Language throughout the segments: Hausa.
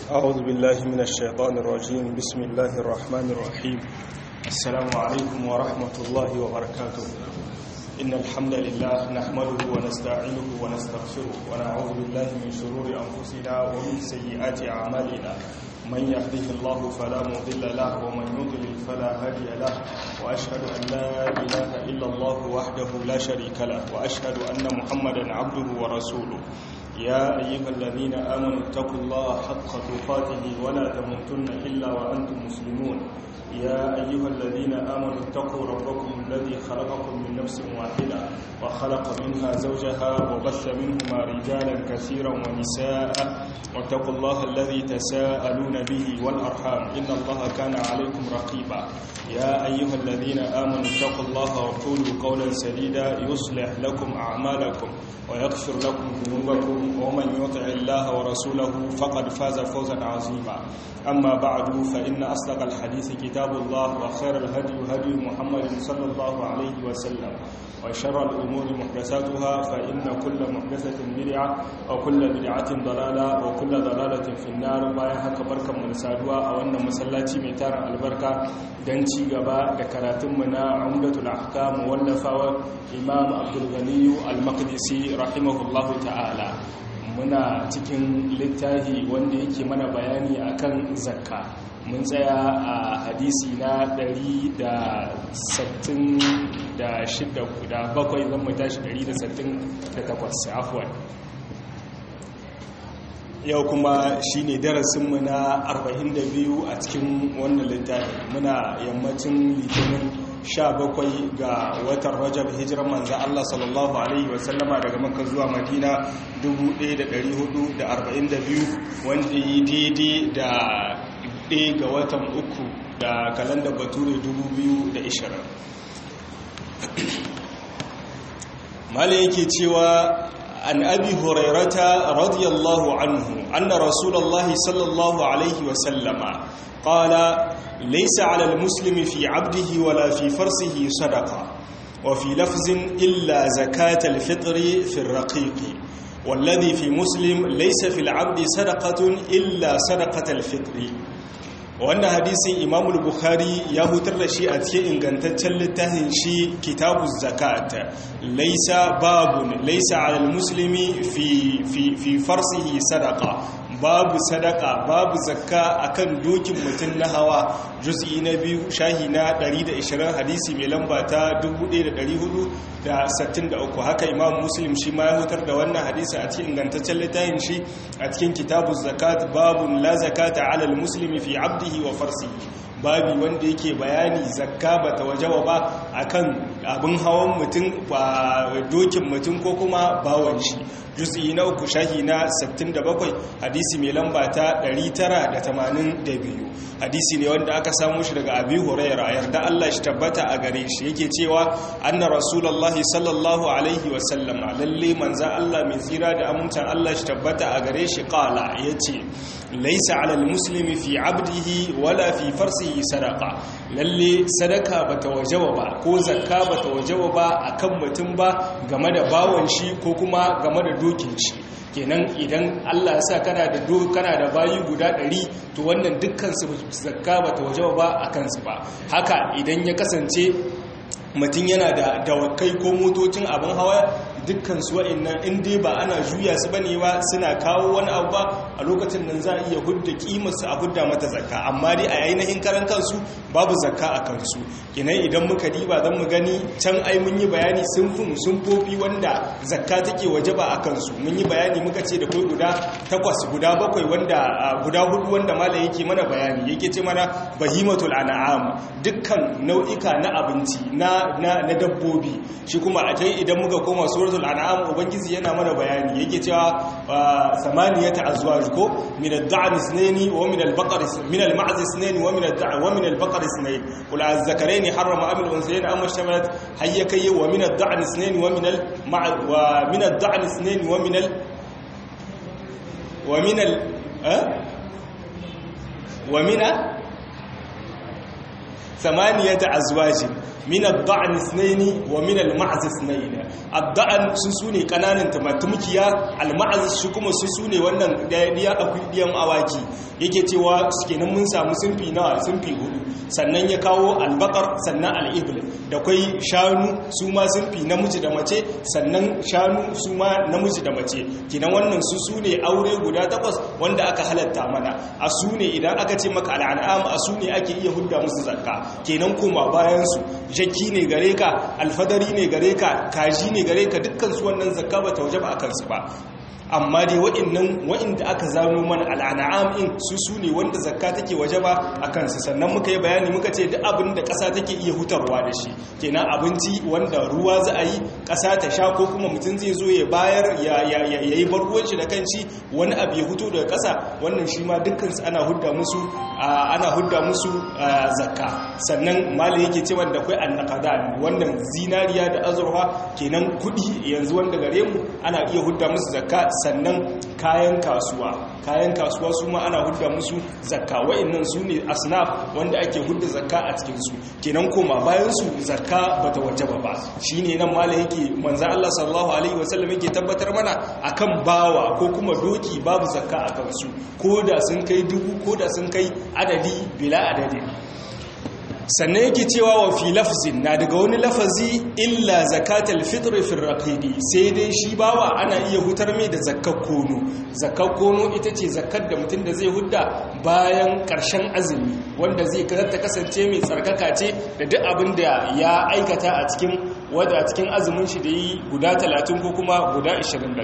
أعوذ بالله من الشيطان الرجيم بسم الله الرحمن الرحيم السلام عليكم ورحمة الله وبركاته إن الحمد لله نحمده ونستعينه ونستغفره ونعوذ بالله من شرور أنفسنا ومن سيئات أعمالنا من يهده الله فلا مضل له ومن يضلل فلا هادي له وأشهد أن لا إله إلا الله وحده لا شريك له وأشهد أن محمدا عبده ورسوله يا أيها الذين آمنوا اتقوا الله حق تقاته ولا تموتن إلا وأنتم مسلمون يا أيها الذين آمنوا اتقوا ربكم الذي خلقكم من نفس واحدة وخلق منها زوجها وبث منهما رجالا كثيرا ونساء واتقوا الله الذي تساءلون به والأرحام إن الله كان عليكم رقيبا يا أيها الذين آمنوا اتقوا الله وقولوا قولا سديدا يصلح لكم أعمالكم ويغفر لكم ذنوبكم ومن يطع الله ورسوله فقد فاز فوزا عظيما أما بعد فإن أصدق الحديث كتاب الله وخير الهدي هدي محمد صلى الله عليه وسلم وشر الأمور محدثاتها فإن كل محدثة بدعة وكل بدعة ضلالة وكل ضلالة في النار بايا haka barkan mu da saduwa a wannan masallaci mai tarin albarka dan ci gaba da karatun mu na Umdatul Ahkam wallafawa Imam Abdul Ghani Al-Maqdisi rahimahullahu ta'ala muna cikin littafi wanda yake mana bayani akan zakka mun tsaya a hadisi na 166 da bakwai zan mu tashi 168 afwan yau kuma shi ne darasinmu na 42 a cikin wannan littafi muna yammacin litinin 17 ga watan rajab hijiran manzan Allah sallallahu Alaihi wasallama daga maka zuwa madina 1442 wanda yi daidai da ɗaya ga watan uku da kalandar bature 2020 mala yake cewa عن أبي هريرة رضي الله عنه أن رسول الله صلى الله عليه وسلم قال ليس على المسلم في عبده ولا في فرسه صدقة وفي لفظ إلا زكاة الفطر في الرقيق والذي في مسلم ليس في العبد صدقة إلا صدقة الفطر wannan hadisin imamul bukhari ya hutar da shi a cikin ingantaccen littafin shi kitabu zakat laisa babun laisa alal muslimi fi fi fi farsihi sadaqa babu sadaka babu zakka akan dokin mutum na hawa juz'i na biyu shahi na 120 hadisi mai lamba ta 1463 haka imam muslim shi ma ya hutar da wannan hadisi a cikin ingantaccen littafin shi a cikin kitabu zakat babun la zakata alal muslimi fi abdihi wa farsihi babi wanda yake bayani zakka bata wajaba ba akan abin hawan mutum ba dokin mutum ko kuma bawan shi juz'i na uku shahi na 67 hadisi mai lamba ta 982 hadisi ne wanda aka samu shi daga abi huraira yarda Allah shi tabbata a gare shi yake cewa anna rasulullahi sallallahu alaihi wa sallam lalle manzan Allah mai tsira da amincin Allah shi tabbata a gare shi qala yace laysa alal muslimi fi abdihi wala fi farsihi sadaqa lalle sadaka bata wajaba ba ko zakka bata wajaba ba akan mutum ba game da bawon shi ko kuma game da dokin shi kenan idan Allah ya sa kana da do kana da bayi guda 100 to wannan dukkan su zakka bata wajaba ba akan su ba haka idan ya kasance mutum yana da dawakai ko motocin abin hawa dukkan su wa'annan in dai ba ana juya su bane ba suna kawo wani abu ba a lokacin nan za a iya hudda kimar su a hudda mata zakka amma dai a ainihin karan kansu babu zakka a kansu kenan idan muka diba zan mu gani can ai mun yi bayani sun fi sun fofi wanda zakka take wajaba a kansu mun yi bayani muka ce da kai guda takwas guda bakwai wanda guda hudu wanda malam yake mana bayani yake ce mana bahimatul an'am dukkan nau'ika na abinci na na dabbobi shi kuma a kai idan muka koma suratul an'am ubangiji yana mana bayani yake cewa samaniyata azwaj ko min ad-da'n ithnayn wa min al-baqar min al-ma'z ithnayn wa min ad-da'n wa min al-baqar ithnayn qul az-zakarayn harrama am al-unthayayn am ishtabalat hayyakay wa min ad-da'n ithnayn wa min al-ma'z wa min ad-da'n ithnayn wa min al wa min al wa min ثمانية أزواج min ad-da'n ithnayn wa min al-ma'z ithnayn ad-da'n su sune kananan tumkiya al-ma'z shi kuma su sune wannan diya akwai diyan awaki yake cewa kenan mun samu sunfi nawa sunfi hudu sannan ya kawo albakar sannan al'ibl da kwai shanu su ma sunfi namiji da mace sannan shanu su ma namiji da mace kinan wannan su su ne aure guda takwas wanda aka halatta mana a su ne idan aka ce maka al'an'am a su ne ake iya hudda musu zakka kenan koma bayan su jakki ne gare ka alfadari ne gare ka kaji ne gare ka dukkan su wannan zakka ba ta waje ba akan su ba amma dai wa'innan wa'inda aka zano mana al'an'am in su su ne wanda zakka take waje ba a kansu sannan muka yi bayani muka ce duk abin da ƙasa take iya hutarwa da shi kenan abinci wanda ruwa za a yi ƙasa ta sha ko kuma mutum zai zo ya bayar ya yi barruwan shi da kanci wani abu ya huto daga ƙasa wannan shi ma dukkansu ana hudda musu ana hudda musu zakka sannan malai yake ce wanda akwai annaqada wannan zinariya da azurfa kenan kuɗi yanzu wanda gare mu ana iya hudda musu zakka sannan kayan kasuwa kayan kasuwa su ma ana hudda musu zakka wa'annan su ne asnaf wanda ake hudda zakka a cikinsu kenan koma bayan su zakka bata wajaba ba shine nan mala yake manzon Allah sallallahu alaihi wasallam yake tabbatar mana akan bawa ko kuma doki babu zakka a kansu koda sun kai dubu koda sun kai adadi bila adadi sannan yake cewa wa fi lafzin na daga wani lafazi illa zakatal fitr fi raqibi sai dai shi bawa ana iya hutar mai da zakkar kono zakkar kono ita ce zakkar da mutum da zai hudda bayan karshen azumi wanda zai ta kasance mai tsarkaka ce da duk abin da ya aikata a cikin wadda a cikin azumin shi da yi guda 30 ko kuma guda 29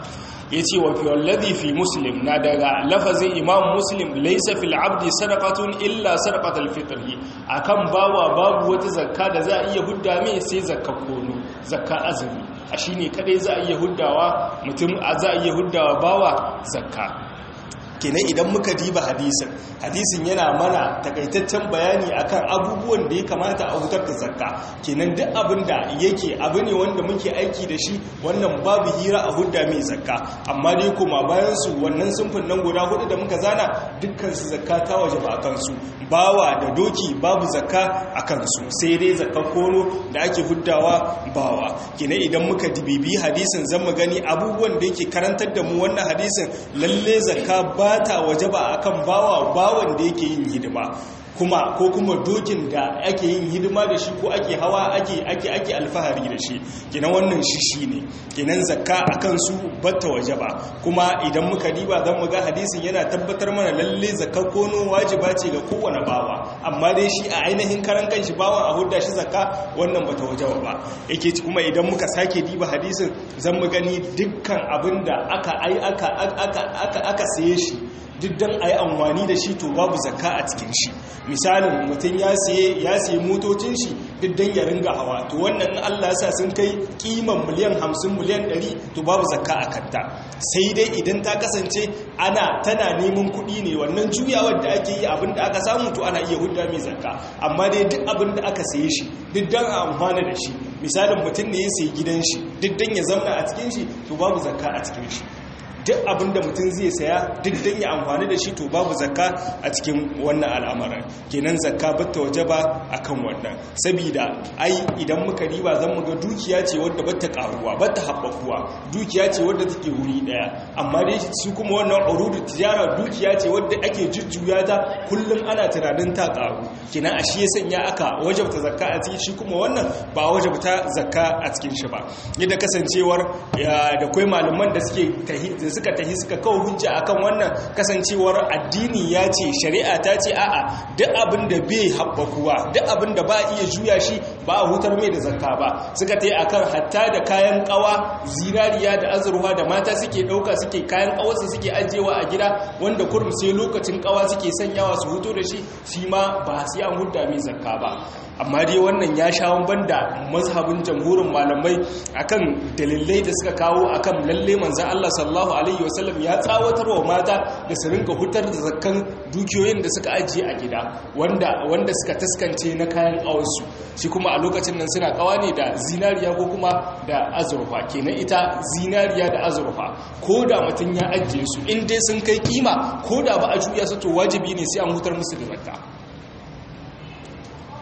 ya ce wa fi wallazi fi muslim na daga lafazin imam muslim laisa fil abdi sadaqatun illa sadaqatul fitri akan bawa babu wata zakka da za a iya hudda mai sai zakka kono zakka azumi a shine kadai za a iya huddawa mutum za a iya huddawa bawa zakka kenan idan muka diba hadisin hadisin yana mana takaitaccen bayani akan abubuwan da ya kamata a hutar da zakka kenan duk abin da yake abu ne wanda muke aiki da shi wannan babu hira a hudda mai zakka amma dai kuma bayan su wannan sunfin nan guda hudu da muka zana dukkan su zakka ta waje ba akan su bawa da doki babu zakka akan su sai dai zakka kono da ake huddawa bawa kenan idan muka dibibi hadisin zan mu gani abubuwan da yake karantar da mu wannan hadisin lalle zakka ba ta waje ba a kan bawa bawan da yake yin hidima kuma ko kuma dokin da ake yin hidima da shi ko ake hawa ake ake ake alfahari da shi kenan wannan shi shine kenan zakka akan su batta waje ba kuma idan muka diba zan mu ga hadisin yana tabbatar mana lalle zakka kono wajiba ce ga kowane bawa amma dai shi a ainihin karan kanshi bawan a hudda shi zakka wannan bata waje ba yake kuma idan muka sake diba hadisin zan mu gani dukkan abinda aka ai aka aka aka aka saye shi duk don a yi amfani da shi to babu zakka a cikin shi misalin mutum ya siye ya siye motocin shi duk don ya ringa hawa to wannan in Allah ya sa sun kai kiman miliyan 50 miliyan 100 to babu zakka a kanta sai dai idan ta kasance ana tana neman kuɗi ne wannan juyawar da ake yi abin da aka samu to ana iya hudda mai zakka amma dai duk abin da aka saye shi duk don a amfana da shi misalin mutum ne ya sayi gidan shi duk don ya zamna a cikin shi to babu zakka a cikin shi duk abin da mutum zai saya duk don ya amfani da shi to babu zakka a cikin wannan al'amarin kenan zakka batta waje ba a kan wannan sabida ai idan muka riba zan muga dukiya ce wadda batta karuwa batta haɓakuwa dukiya ce wadda take wuri ɗaya amma dai su kuma wannan urudu tijara dukiya ce wadda ake jujjuya ta kullum ana tunanin ta karu kenan a shi ya sanya aka wajabta zakka a cikin shi kuma wannan ba wajabta zakka a cikin shi ba yadda kasancewar da kwai malaman da suke suka tahi suka kawo hujja akan wannan kasancewar addini ya ce shari'a ta ce a'a duk abin da bai haɓakuwa duk abin da ba iya juya shi ba a hutar mai da zakka ba suka tayi akan hatta da kayan kawa zinariya da azurwa da mata suke ɗauka suke kayan kawarsa suke ajiyewa a gida wanda kurum sai lokacin kawa suke sanyawa su huto da shi shi ma ba sai an hudda mai zakka ba amma dai wannan ya sha banda mazhabin jamhurin malamai akan dalilai da suka kawo akan lalle manzon Allah sallallahu alaihi wasallam ya tsawatar wa mata da su rinka hutar da zakkan dukiyoyin da suka ajiye a gida wanda wanda suka taskance na kayan awansu shi kuma a lokacin nan suna kawa ne da zinariya ko kuma da azurfa kenan ita zinariya da azurfa ko da mutum ya ajiye su in dai sun kai kima ko da ba a juya su to wajibi ne sai an hutar musu da zakka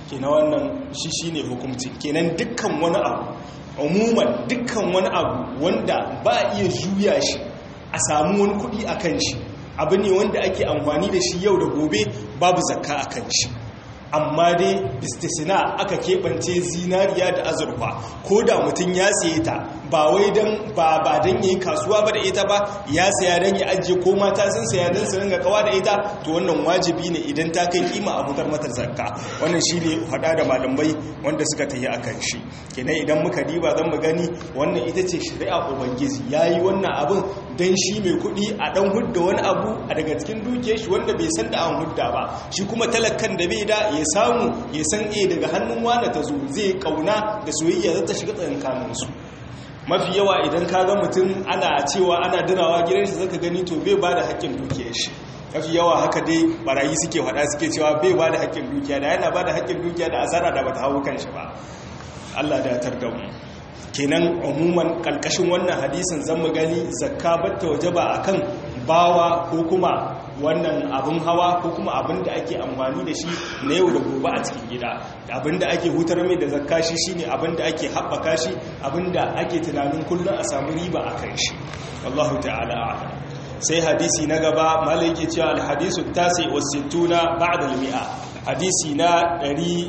kenan wannan shi shine hukunci kenan dukkan wani abu umuman dukkan wani abu wanda ba a iya juya shi a samu wani kuɗi a kan shi abu ne wanda ake amfani da shi yau da gobe babu zakka a kan shi amma dai istisna aka keɓance zinariya da azurfa ko da mutum ya saye ta ba wai don ba ba don yi kasuwa ba da ita ba ya saya don ya ajiye ko mata sun saya don su ringa kawa da ita to wannan wajibi ne idan ta kai kima a fitar mata zakka wannan shi ne hada da malamai wanda suka tayi akan shi kenan idan muka diba zan mu gani wannan ita ce shari'a ubangiji yayi wannan abin dan shi mai kuɗi a dan hudda wani abu a daga cikin dukiyar shi wanda bai san da an hudda ba shi kuma talakan da bai da ya samu ya san e daga hannun wani ta zo zai kauna da soyayya zata shiga tsakankanin su mafi yawa idan ka ga mutum ana cewa ana dirawa gidan shi zaka gani to bai ba da haƙƙin dukiyar shi mafi yawa haka dai barayi suke faɗa suke cewa bai ba da haƙƙin dukiya da yana ba da haƙƙin dukiya da asara da bata hawo kanshi ba Allah da ya tarda mu kenan umuman kalkashin wannan hadisin zan mu gani zakka batta wajaba akan bawa ko kuma wannan abin hawa ko kuma abin da ake amfani da shi na yau da gobe a cikin gida abin da ake hutar mai da zakka shi shine abin da ake haɓaka shi abin da ake tunanin kullum a samu riba a kan shi Allahu ta'ala a'lam sai hadisi na gaba malai yake cewa alhadisu tasi wa sittuna ba'da al-mi'a hadisi na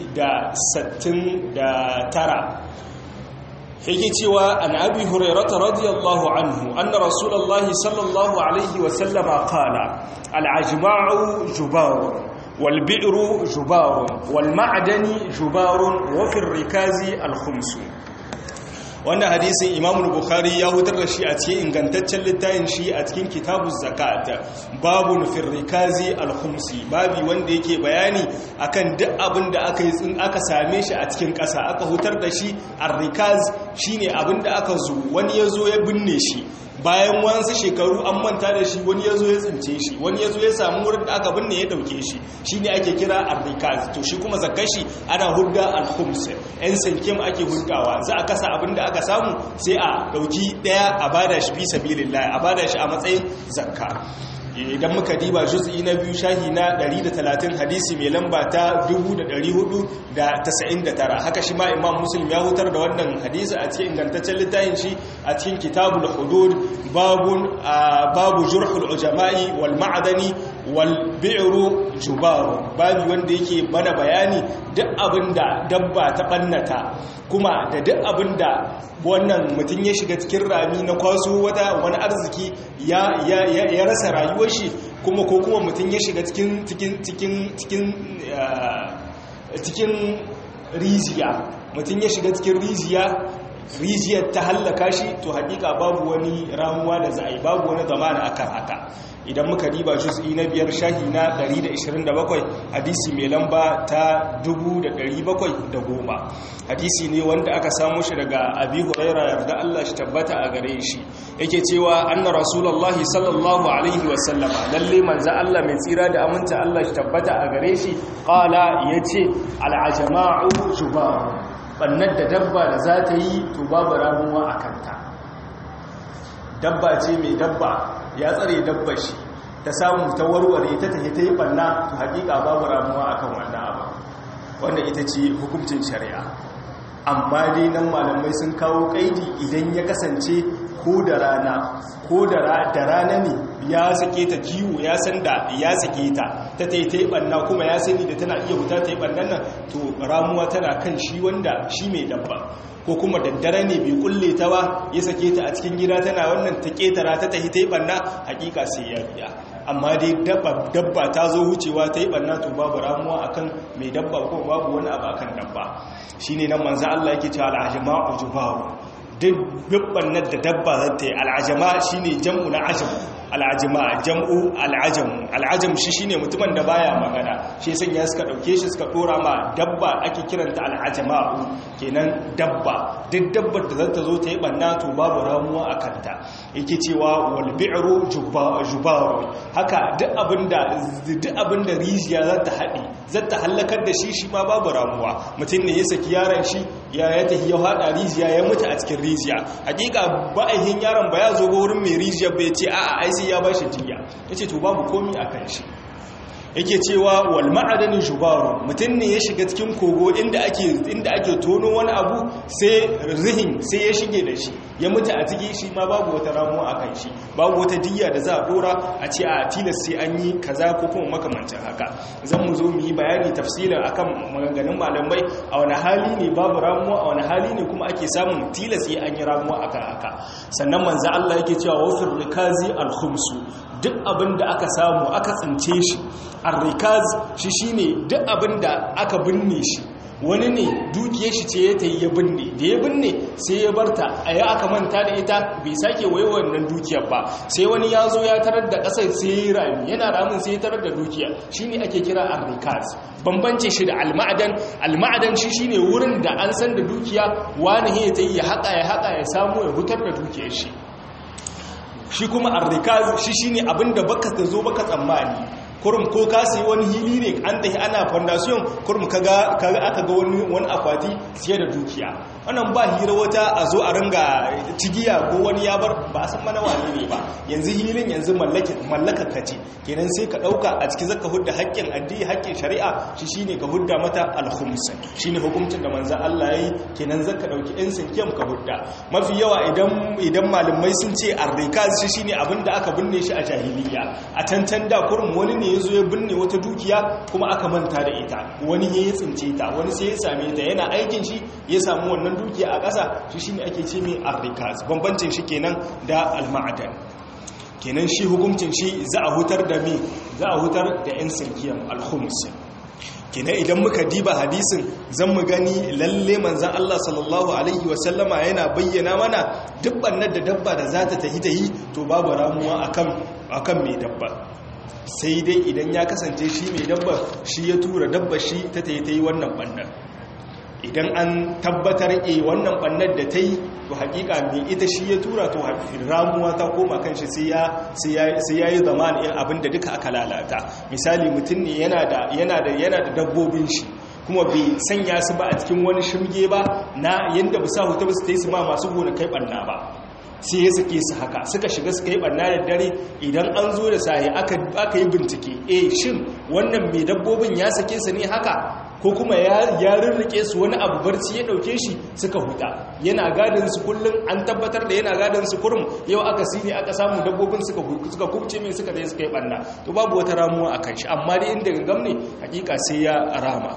169 yake cewa an abi hurairata radiyallahu anhu anna rasulullahi sallallahu alaihi wa sallama qala al-ajma'u jubarun wal bi'ru jubarun wal ma'dani jubarun wa fi rikazi al-khums wannan hadisin imamu bukhari ya hutar da shi a cikin ingantaccen littafin shi a cikin kitabuz zakat babun fi rikazi al-khumsi babi wanda yake bayani akan duk abin da aka yi aka same shi a cikin ƙasa aka hutar da shi ar-rikaz shine abin da aka zo wani yazo ya binne shi bayan wasu shekaru an manta da shi wani ya zo ya tsince shi wani ya zo ya samu wurin da aka binne ya dauke shi shi ne ake kira arrikaz to shi kuma zakashi ana hudda al-khums yan sankim ake huddawa za a kasa abin da aka samu sai a dauki daya a bada shi fi sabilillah a bada shi a matsayin zakka idan muka diba juz'i na biyu shahi na 130 hadisi mai lamba ta 499 haka shi ma imam muslim ya hutar da wannan hadisi a cikin ingantaccen littafin shi a cikin kitabul hudud babun babu jurhul ujama'i wal ma'dani wal bi'ru jubaru babu wanda yake bana bayani duk abinda dabba ta bannata kuma da duk abinda wannan mutum ya shiga cikin rami na kwaso wata wani arziki ya rasa rayuwar shi kuma ko kuma mutum ya shiga cikin cikin cikin cikin cikin rijiya mutum ya shiga cikin rijiya rijiyar ta hallaka shi to hakika babu wani ramuwa da za a yi babu wani zamana akan haka idan muka diba juz'i na biyar shahi na 127 hadisi mai lamba ta 1710 hadisi ne wanda aka samu shi daga abi huraira yarda Allah shi tabbata a gare shi yake cewa anna rasulullahi sallallahu alaihi wasallama lalle manzo Allah mai tsira da aminta Allah shi tabbata a gare shi qala yace al-ajma'u jubar bannar da dabba da za ta yi to babu ramuwa a kanta dabba ce mai dabba ya tsare dabba shi ta samu ta warware ta tafi ta yi banna to hakika babu ramuwa akan wannan abu wanda ita ce hukuncin shari'a amma dai nan malamai sun kawo kaidi idan ya kasance ko da rana ko da rana ne ya sake ta kiwo ya san da ya sake ta ta ta yi banna kuma ya sani da tana iya wuta ta yi bannan nan to ramuwa tana kan shi wanda shi mai dabba ko kuma daddare ne bai kulle ta ba ya sake ta a cikin gida tana wannan ta ketara ta tahi ta yi banna hakika sai ya biya amma dai dabba ta zo wucewa ta yi banna to babu ramuwa akan mai dabba ko babu wani abu akan dabba shine nan manzo Allah yake cewa al-ajma'u jubaru duk dubban da dabba za ta yi al'ajama shi ne jam'u na ajam al'ajama jam'u al'ajam al'ajam shi shi ne mutumin da baya magana shi sun ya suka ɗauke shi suka ɗora ma dabba ake kiranta al'ajama'u kenan dabba duk dabbar da zata zo ta yi ɓanna to babu ramuwa a kanta yake cewa walbi'ru jubaru haka duk abin da rijiya za ta haɗe za ta hallakar da shi shi ma babu ramuwa mutum ne ya saki yaron shi ya ya tafi ya haɗa rijiya ya mutu a cikin rijiya hakika ba'ahin yaron ba ya zo ga wurin mai rijiya bai ce a'a ai sai ya ba shi jiya ya ce to babu komi a kan shi yake cewa wal ma'adani jubaru mutum ne ya shiga cikin kogo inda ake inda ake tono wani abu sai rihin sai ya shige da shi ya mutu a ciki shi ma babu wata ramuwa a kan shi babu wata diyya da za a dora a ce a tilas sai an yi kaza ko kuma makamancin haka zan mu zo mu yi bayani tafsilin akan maganganun malamai a wani hali ne babu ramuwa a wani hali ne kuma ake samun tilas sai an yi ramuwa akan haka sannan manzo Allah yake cewa wafir rikazi al-khumsu duk abin da aka samu aka tsince shi arrikaz shi shine duk abin da aka binne shi wani ne dukiyar shi ce ya ta yi ya binne da ya binne sai ya barta a yi aka manta da ita bai sake wai wannan dukiyar ba sai wani ya zo ya tarar da ƙasar sai ya yi rami yana ramin sai ya tarar da dukiya shi ne ake kira arrikaz bambance shi da alma'adan alma'adan shi shi ne wurin da an san da dukiya wani ya ta yi ya haƙa ya haƙa ya samu ya hutar da dukiyar shi shi kuma arrikaz shi shine abinda baka ta zo baka tsammani kurum ko ka sayi wani hili ne an tafi ana foundation kurum kaga kaga aka ga wani wani akwati siye da dukiya wannan ba hira wata a zo a ringa tigiya ko wani ya bar ba san mana wani ne ba yanzu hilin yanzu mallaka mallaka kace kenan sai ka dauka a cikin zaka hudda haƙƙin addini haƙƙin shari'a shi shine ka hudda mata al-khums shine hukuncin da manzo Allah yayi kenan zaka dauki ɗan sinkiyam ka hudda mafi yawa idan idan malamai sun ce ar-rikaz shi shine abinda aka binne shi a jahiliya a tantan da kurum wani ne ya zo ya binne wata dukiya kuma aka manta da ita wani ya yi tsince ta wani sai ya same ta yana aikin shi ya samu wannan dukiya a ƙasa shi shine ake ce mai arrikaz bambancin shi kenan da alma'adan kenan shi hukuncin shi za a hutar da me za a hutar da yan sirkiyan alhums kenan idan muka diba hadisin zan mu gani lalle manzan Allah sallallahu alaihi wasallama yana bayyana mana duk bannar da dabba da za ta tahi tahi to babu ramuwa akan akan mai dabba sai dai idan ya kasance shi mai dabba shi ya tura dabba shi ta ta yi ta yi wannan bannan idan an tabbatar e wannan bannan da ta yi to hakika mai ita shi ya tura to ramuwa ta koma kan shi sai ya yi zama in abin da duka aka lalata misali mutum ne yana da dabbobin shi kuma bai sanya su ba a cikin wani shirge ba na yadda bisa hutu ba su ta yi su ma masu gona kai banna ba sai ya sake su haka suka shiga suka yi barna da dare idan an zo da sahi aka yi bincike eh shin wannan mai dabbobin ya sake su ne haka ko kuma ya rirrike su wani abu barci ya dauke shi suka huta yana gadin su kullum an tabbatar da yana gadin su kurum yau aka sine aka samu dabbobin suka suka kubce mai suka dai suka yi barna to babu wata ramuwa akan shi amma dai inda gangam ne hakika sai ya rama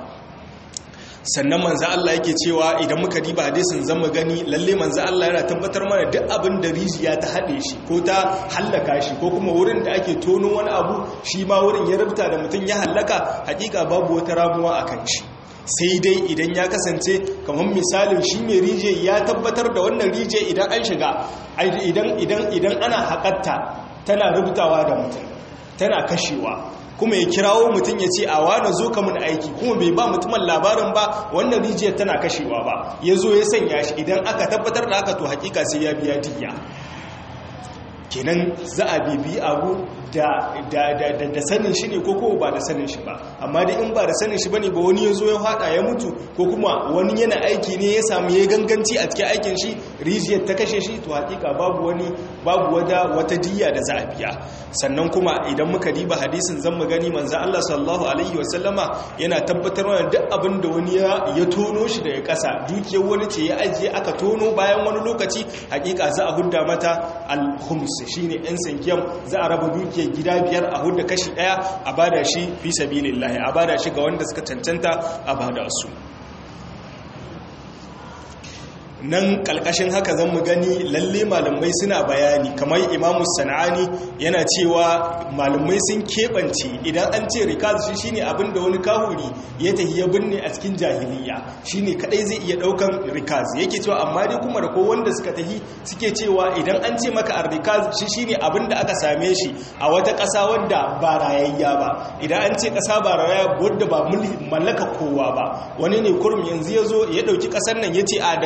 sannan manzo Allah yake cewa idan muka diba hadisin zan mu gani lalle manzo Allah yana tabbatar mana duk abin da rijiya ta hade shi ko ta hallaka shi ko kuma wurin da ake tono wani abu shi ma wurin ya rubuta da mutum ya hallaka hakika babu wata ramuwa akan shi sai dai idan ya kasance kamar misalin shi mai rijiya ya tabbatar da wannan rijiya idan an shiga idan idan idan ana hakatta tana rubutawa da mutum tana kashewa kuma ya kirawo mutum ya ce a wane zo ka mun aiki kuma bai ba mutumin labarin ba wannan rijiyar tana kashewa ba ya zo ya sanya shi idan aka tabbatar da haka to hakika sai ya biya diya kenan za a bibi abu da sanin shi ne ko kowa ba da sanin shi ba amma dai in ba da sanin shi ba ne ba wani ya zo ya hada ya mutu ko kuma wani yana aiki ne ya samu ya ganganci a cikin aikin shi rijiyar ta kashe shi to hakika babu wani babu wata wata diya da za a biya sannan kuma idan muka diba hadisin zan mu gani manzo Allah sallallahu alaihi wasallama yana tabbatar mana duk abin da wani ya tono shi daga ƙasa dukiyar wani ce ya ajiye aka tono bayan wani lokaci hakika za a hudda mata al-khums shine ɗan sankiyam za a raba dukiyar gida biyar a hudda kashi ɗaya a bada shi fi sabilillahi a bada shi ga wanda suka cancanta a bada su nan kalkashin haka zan mu gani lalle malamai suna bayani kamar imamu sana'ani yana cewa malamai sun keɓance idan an ce rikaz shi shine abin da wani kahuri ya tafi ya binne a cikin jahiliya shine kadai zai iya daukan rikaz yake cewa amma dai kuma da ko wanda suka tafi suke cewa idan an ce maka ar-rikaz shi shine abin da aka same shi a wata ƙasa wadda ba rayayya ba idan an ce ƙasa ba rayayya wadda ba mallaka kowa ba wani ne kurum yanzu ya zo ya dauki ƙasar nan ya ce a daga can zuwa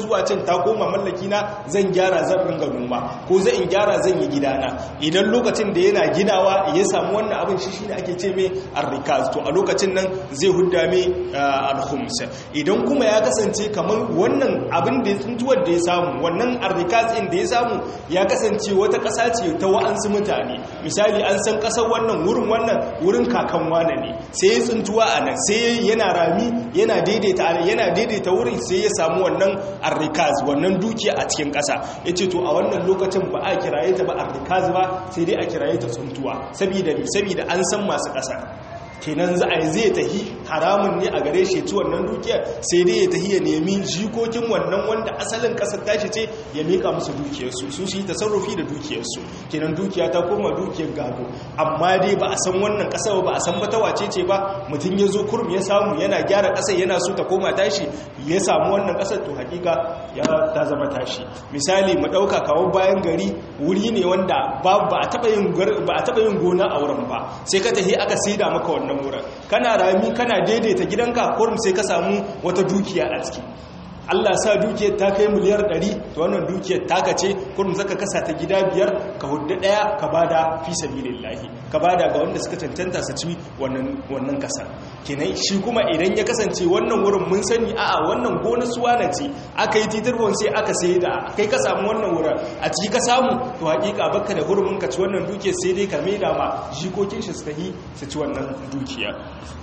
zuwa can ta koma mallaki na zan gyara zan ringa noma ko zan in gyara zan yi gidana idan lokacin da yana ginawa ya samu wannan abin shi shine ake ce mai arrikaz to a lokacin nan zai hudda mai alhums idan kuma ya kasance kamar wannan abin da tsuntuwar da ya samu wannan arrikaz din da ya samu ya kasance wata ƙasa ce ta wa'ansu mutane misali an san ƙasar wannan wurin wannan wurin kakan wane ne sai ya tsuntuwa a nan sai yana rami yana daidaita yana daidaita wurin sai ya samu wannan arrikaz wannan dukiya a cikin ƙasa ya ce to a wannan lokacin ba a kiraye ta ba arrikaz ba sai dai a kiraye ta tsuntuwa saboda saboda an san masu ƙasa kenan za a yi zai tahi haramun ne a gare shi ci wannan dukiyar sai dai ya tahi ya nemi jikokin wannan wanda asalin kasar tashi ce ya mika musu dukiyarsu su shi tasarrufi da dukiyarsu kenan dukiya ta koma dukiyar gado amma dai ba a san wannan kasar ba a san mata wace ce ba mutum ya zo kurum ya samu yana gyara kasar yana so ta koma tashi ya samu wannan kasar to hakika ya ta zama tashi misali mu dauka kawo bayan gari wuri ne wanda ba a taba yin ba a taba yin gona a wurin ba sai ka tahi aka saida maka wannan wannan wurin kana rami kana daidaita gidanka kurum sai ka samu wata dukiya a ciki Allah sa dukiyar ta kai miliyar 100 to wannan dukiyar taka ce kurum zaka kasa ta gida biyar ka hudda daya ka bada fi sabilillahi ka bada ga wanda suka tantanta su ci wannan wannan kasa kenan shi kuma idan ya kasance wannan wurin mun sani a'a wannan gona suwana ce aka yi titirwon sai aka sai da kai ka samu wannan wurin a ciki ka samu to hakika baka da hurumin ka ci wannan dukiyar sai dai ka maida ma jikokin shi su tahi su ci wannan dukiya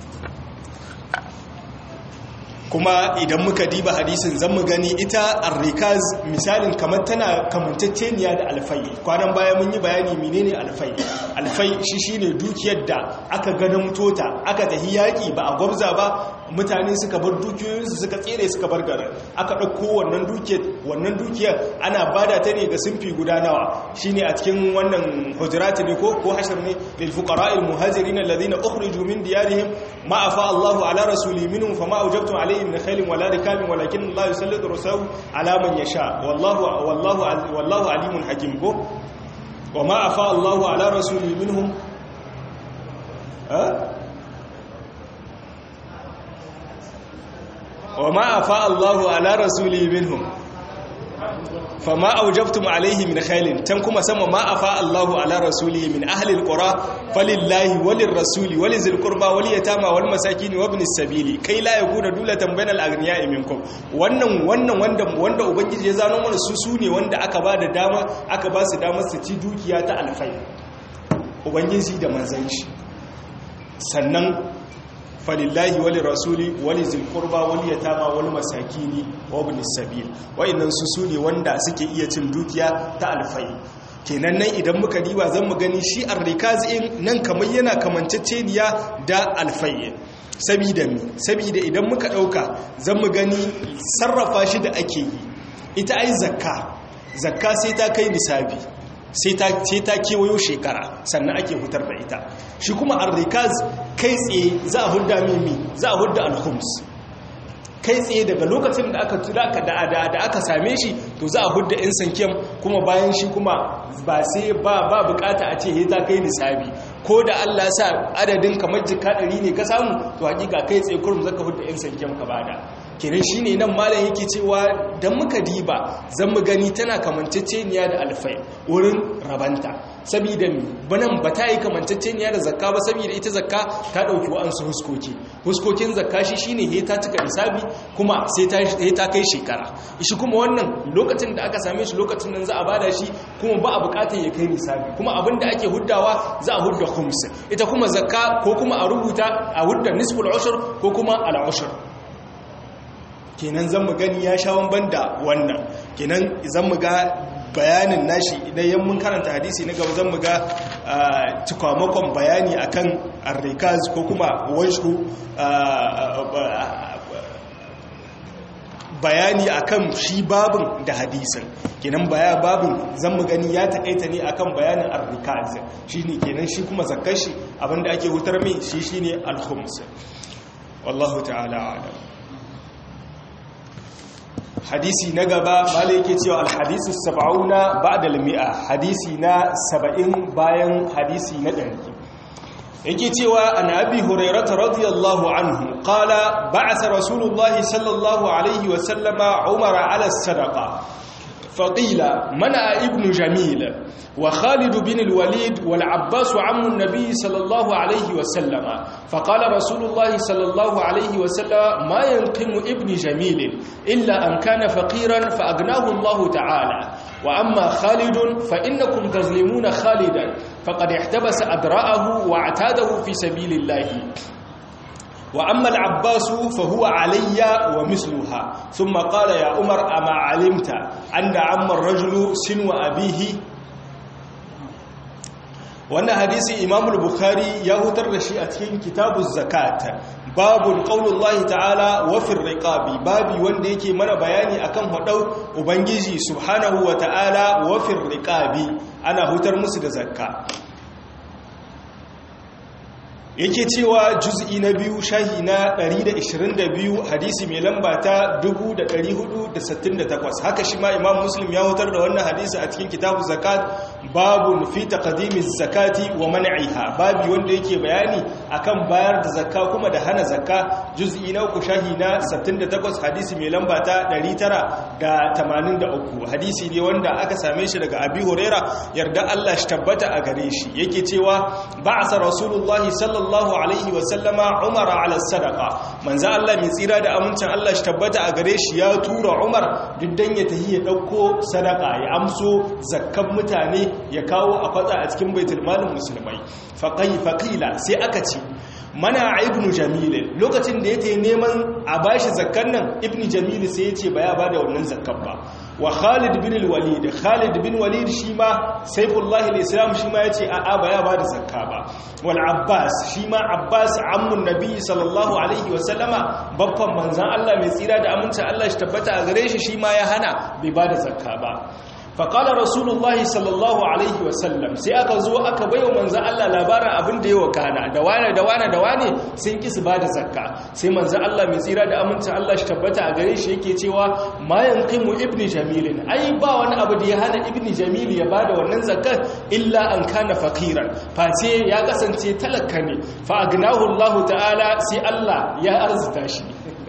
kuma idan muka diba hadisin zan mu gani ita arrikaz misalin kamar tana kamantacceniya da alfai kwanan baya mun yi bayani menene alfai alfai shi shine dukiyar da aka ganin tota aka tahi yaki ba a gwabza ba mutane suka bar dukiyoyinsu suka tsere suka bar garin aka ɗauko wannan dukiyar wannan dukiyar ana bada ta ne ga sunfi guda nawa shine a cikin wannan hujurati ne ko ko hashar ne lil fuqara'il muhajirin alladhina ukhriju min diyarihim ma afa Allahu ala rasuli minhum fama awjabtum alayhim min khailin wala rikabin walakin Allah yusallitu rusulahu ala man yasha wallahu wallahu wallahu alimun hakim ko wa ma afa Allahu ala rasuli minhum ha وما أفاء الله على رسوله منهم فما أوجبتم عليه من خيل تنكم سمى ما أفاء الله على رسوله من أهل القرى فلله وللرسول ولذي القربى واليتامى والمساكين وابن السبيل كي لا يكون دولة بين الأغنياء منكم wannan wannan wanda wanda ubangiji ya zano mana su su ne wanda aka ba da dama aka ba su dama su ci dukiya ta alfai ubangiji da manzon shi sannan falillahi wali rasuli wali zilkurba wali yatama wali masakini wa ibn sabil wayannan su su ne wanda suke iya cin dukiya ta alfai kenan nan idan muka diba zan mu gani shi arrikaz in nan kamar yana kamanceceniya da alfai sabida mi sabida idan muka dauka zan mu gani sarrafa shi da ake yi ita ai zakka zakka sai ta kai nisabi sai ta kewayo shekara sannan ake hutar da ita shi kuma arrikaz kai tsaye za a hudda mimi za a hudda alhums kai tsaye daga lokacin da aka tura ka da aka same shi to za a hudda in sankiyam kuma bayan shi kuma ba sai ba ba bukata a ce ta kai nisabi ko da Allah sa adadin kamar jika ɗari ne ka samu to hakika kai tsaye kurum zaka hudda in sankiyam ka bada kenan shine nan malam yake cewa dan muka diba zan mu gani tana kamanceceniya da alfai wurin rabanta saboda mi banan ba ta yi kamanceceniya da zakka ba saboda ita zakka ta dauki wa'ansu huskoki huskokin zakka shi shine he ta cika nisabi kuma sai ta he ta kai shekara shi kuma wannan lokacin da aka same shi lokacin nan za a bada shi kuma ba a bukatar ya kai nisabi kuma abinda ake huddawa za a hudda khums ita kuma zakka ko kuma a rubuta a hudda nisful ushr ko kuma al ushr kenan zan mu gani ya sha wamban da wannan kenan zan mu ga bayanin nashi idan yan mun karanta hadisi na gaba zan mu ga cikwamakon bayani akan arrikaz ko kuma wajhu bayani akan shi babin da hadisin kenan baya babin zan mu gani ya taƙaita ne akan bayanin arrikaz shine kenan shi kuma zakkar shi abinda ake hutar mai shi shine al-khums wallahu ta'ala a'lam hadisi na gaba mala yake cewa alhadisu saba'una ba'da al-mi'a hadisi na saba'in bayan hadisi na ɗari yake cewa an abi hurairata radiyallahu anhu qala ba'atha rasulullahi sallallahu alaihi wa sallama umara ala sadaqa فقيل منع ابن جميل وخالد بن الوليد والعباس عم النبي صلى الله عليه وسلم فقال رسول الله صلى الله عليه وسلم ما ينقم ابن جميل إلا أن كان فقيرا فأغناه الله تعالى وأما خالد فإنكم تظلمون خالدا فقد احتبس أدراءه واعتاده في سبيل الله وأما العباس فهو علي ومثلها ثم قال يا عمر أما علمت أن عم الرجل سن أبيه wannan hadisi imam al-bukhari ya hutar da shi a cikin kitabu zakat babun qaulullahi ta'ala wa fir riqabi babi wanda yake mana bayani akan hadau ubangiji subhanahu wa ta'ala wa fir riqabi ana hutar musu da zakka yake cewa juz'i na biyu shahi na 122 hadisi mai lamba ta 1468 haka shi ma imam muslim ya hutar da wannan hadisi a cikin kitabu zakat babun fi taqdimi zakati wa man'iha babi wanda yake bayani akan bayar da zakka kuma da hana zakka juz'i na uku shahi na 68 hadisi mai lamba ta 983 hadisi ne wanda aka same shi daga abi huraira yarda Allah shi tabbata a gare shi yake cewa ba'asa rasulullahi sallallahu sallallahu alaihi wasallama umara ala sadaka manzo Allah mai tsira da amincin Allah shi tabbata a gare shi ya tura Umar diddan ya tahi ya dauko sadaka ya amso zakkan mutane ya kawo a kwatsa a cikin baitul malin musulmai faqai faqila sai aka ce mana ibnu jamil lokacin da yake neman a bashi zakkan nan ibnu jamil sai ya ce ba ya bada wannan zakkan ba wa Khalid bin al-Walid Khalid bin Walid shi ma Saifullah al-Islam shi ma yace a'a ba ya bada zakka ba wal Abbas shi ma Abbas ammun Nabi sallallahu alaihi wa sallama babban manzon Allah mai tsira da amincin Allah shi tabbata a gare shi shi ma ya hana bai bada zakka ba faƙala rasulullahi sallallahu alaihi wasallam sai aka zo aka baiwa manzan Allah labarin abin da ya wakana da wane da wane da wane sun ƙi su ba da zakka sai manzan Allah mai tsira da amincin Allah shi tabbata a gare shi yake cewa mayan kimu ibni jamilin ai ba wani abu da ya hana ibni jamil ya ba da wannan zakkar illa an kana fakiran face ya kasance talaka ne fa agnahu Allah ta'ala sai Allah ya arzuta shi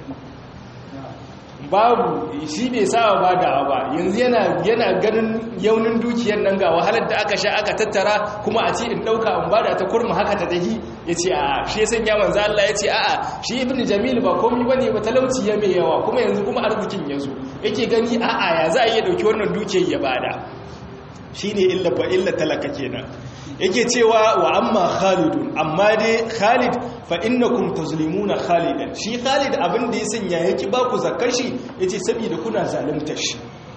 babu shi bai sawa ba da ba yanzu yana yana ganin yaunin dukiyar nan ga wahalar da aka sha aka tattara kuma a ce in dauka in bada ta kurma haka ta dahi yace a shi yasan ya manzo Allah yace a a shi ibnu jamil ba komai bane ba talauci ya mai yawa kuma yanzu kuma arzikin yazo yake gani a a ya za a iya dauki wannan dukiyar ya bada shine illa fa illa talaka kenan yake cewa wa amma khalidun amma dai khalid fa innakum tazlimuna khalidan shi khalid abin da ya sanya yake ba ku zakkar shi yace saboda kuna zaluntar shi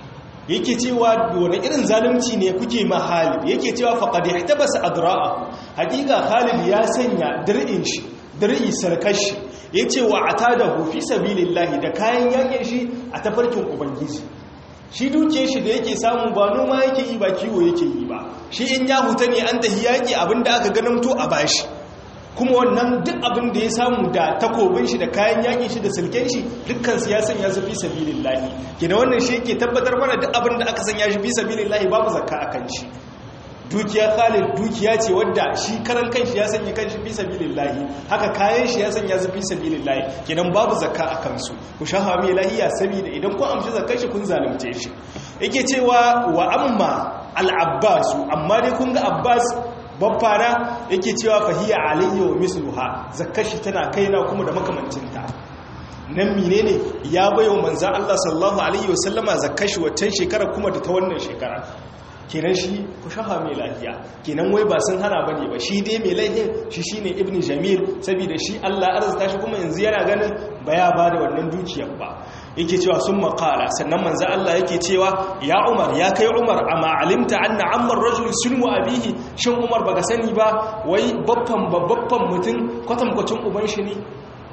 yake cewa wani irin zalunci ne kuke ma Khalid yake cewa faqad ihtabasa adra'ahu hakika Khalid ya sanya dir'in shi dir'i sarkashi yace wa atadahu fi sabilillahi da kayan yakin shi a tafarkin ubangiji shi duke shi da yake samu ba noma yake yi ba kiwo yake yi ba shi in ya huta ne an tahi yaki abinda aka ganamto a bashi kuma wannan duk abin da ya samu da takobin shi da kayan yakin shi da silken shi dukkan siyasan ya zafi sabilillahi kina wannan shi yake tabbatar mana duk abin da aka sanya shi fi sabilillahi babu zakka akan shi dukiya khalid dukiya ce wadda shi karan kanshi ya sanya kanshi fi sabilillahi haka kayan shi ya sanya su fi sabilillahi kenan babu zakka akan su ku shafa mai lahiya saboda idan kun amshi zakkar shi kun zalunce shi yake cewa wa amma al-abbas amma dai kun ga abbas babbana yake cewa fahiya alayya wa misluha zakkar shi tana kaina kuma da makamancinta nan menene ya bayo manzo Allah sallallahu alaihi wasallama zakkar shi waccan shekara kuma da ta wannan shekara kenan shi ku shafa mai lafiya kenan wai ba sun hana bane ba shi dai mai laifin shi shine ibn jamil saboda shi Allah arzuta shi kuma yanzu yana ganin ba ya bada wannan dukiyar ba yake cewa sun makala sannan manzo Allah yake cewa ya Umar ya kai Umar amma alimta anna ammar rajul sunmu abihi shin Umar baka sani ba wai babban babban mutum kwatankwacin uban shi ne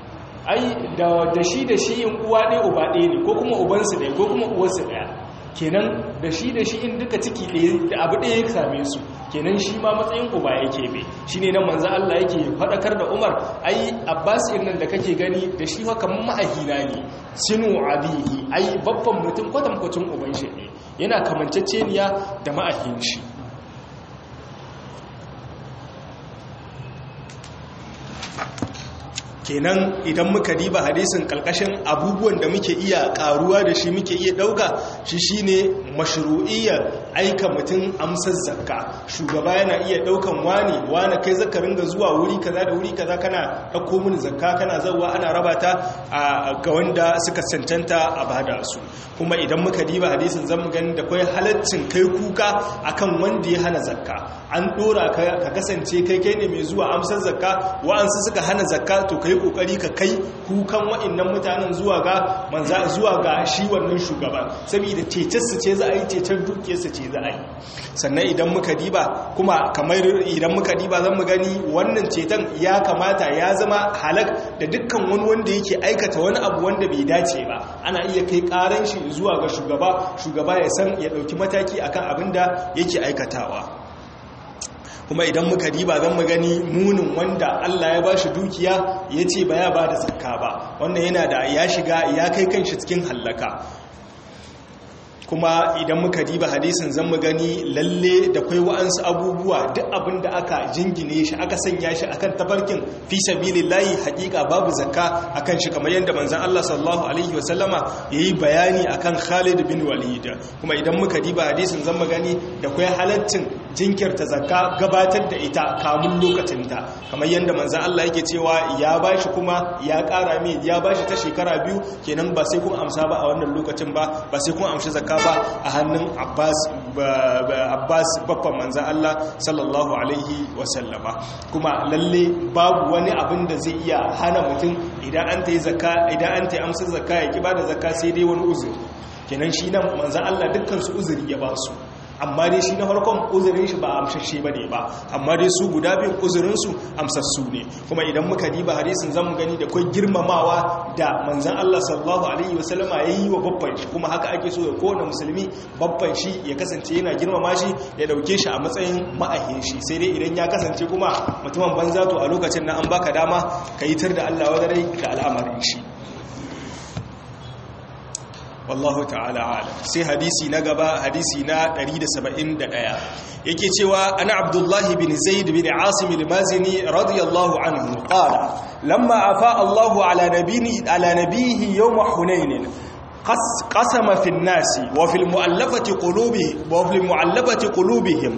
ai da shi da shi yin uwa ɗaya uba ɗaya ne ko kuma ubansu ɗaya ko kuma uwarsu ɗaya kenan da shi da shi in duka ciki da abu ɗaya ya same su kenan shi ma matsayin uba yake bai shi ne nan manzan Allah yake faɗakar da umar ai abbas nan da kake gani da shi haka ma'ahina ne sinu abihi ai babban mutum kwatankwacin uban shi ne yana kamanceceniya da ma'ahin shi kenan idan muka diba hadisin kalkashin abubuwan da muke iya karuwa da shi muke iya dauka shi shine mashru'iyyar aika mutum amsar zakka shugaba yana iya daukan wani wani kai zaka ringa zuwa wuri kaza da wuri kaza kana dauko mini zakka kana zawwa ana raba ta ga wanda suka cancanta a bada su kuma idan muka diba hadisin zan mu gani da kai halaccin kai kuka akan wanda ya hana zakka an dora ka kasance kai kai ne mai zuwa amsar zakka wa'ansu suka hana zakka to kai kokari ka kai kukan wa'annan mutanen zuwa ga manza zuwa ga shi wannan shugaban saboda cecen su ce za a yi cecen duke su ce za a yi sannan idan muka diba kuma kamar idan muka diba zan mu gani wannan ceton ya kamata ya zama halak da dukkan wani wanda yake aikata wani abu wanda bai dace ba ana iya kai karan shi zuwa ga shugaba shugaba ya san ya dauki mataki akan abin da yake aikatawa kuma idan muka diba zan mu gani munin wanda Allah ya bashi dukiya ya ce ba ya ba da zakka ba wannan yana da ya shiga ya kai kanshi cikin hallaka kuma idan muka diba hadisin zan mu gani lalle da kwai wa'ansu abubuwa duk abin da aka jingine shi aka sanya shi akan tabarkin fi sabilillahi hakika babu zakka akan shi kamar yadda manzon Allah sallallahu alaihi wasallama yayi bayani akan Khalid bin Walid kuma idan muka diba hadisin zan mu gani da kwai halaccin jinkirta zakka gabatar da ita kamun lokacinta kamar yadda manzan Allah yake cewa ya bashi kuma ya ƙara mai ya bashi ta shekara biyu kenan ba sai kun amsa ba a wannan lokacin ba ba sai kun amshi zakka ba a hannun Abbas Abbas babban manzan Allah sallallahu alaihi wasallama kuma lalle babu wani abin da zai iya hana mutum idan an ta yi zakka idan an ta yi amsa zakka ya ki ba da zakka sai dai wani uzuri kenan shi nan manzan Allah dukkan su uzuri ya ba su amma dai shi na farkon uzurin shi ba amsashe ba ne ba amma dai su guda biyun uzurinsu amsassu ne kuma idan muka diba hadisin zamu gani da kai girmamawa da manzan Allah sallallahu alaihi wasallama ya yi wa babban shi kuma haka ake so ya kowane musulmi babban shi ya kasance yana girmama shi ya dauke shi a matsayin ma'ahin shi sai dai idan ya kasance kuma mutumin banza to a lokacin na an baka dama ka yi tar da Allah wadarai da al'amarin shi wallahu ta'ala alam sai hadisi na gaba hadisi na 171 yake cewa ana abdullahi bin zaid bin asim al-mazini radiyallahu anhu qala lamma afa Allahu ala nabiyhi ala nabiyhi yawm hunain قسم في الناس وفي المؤلفة قلوبهم وفي المؤلفة قلوبهم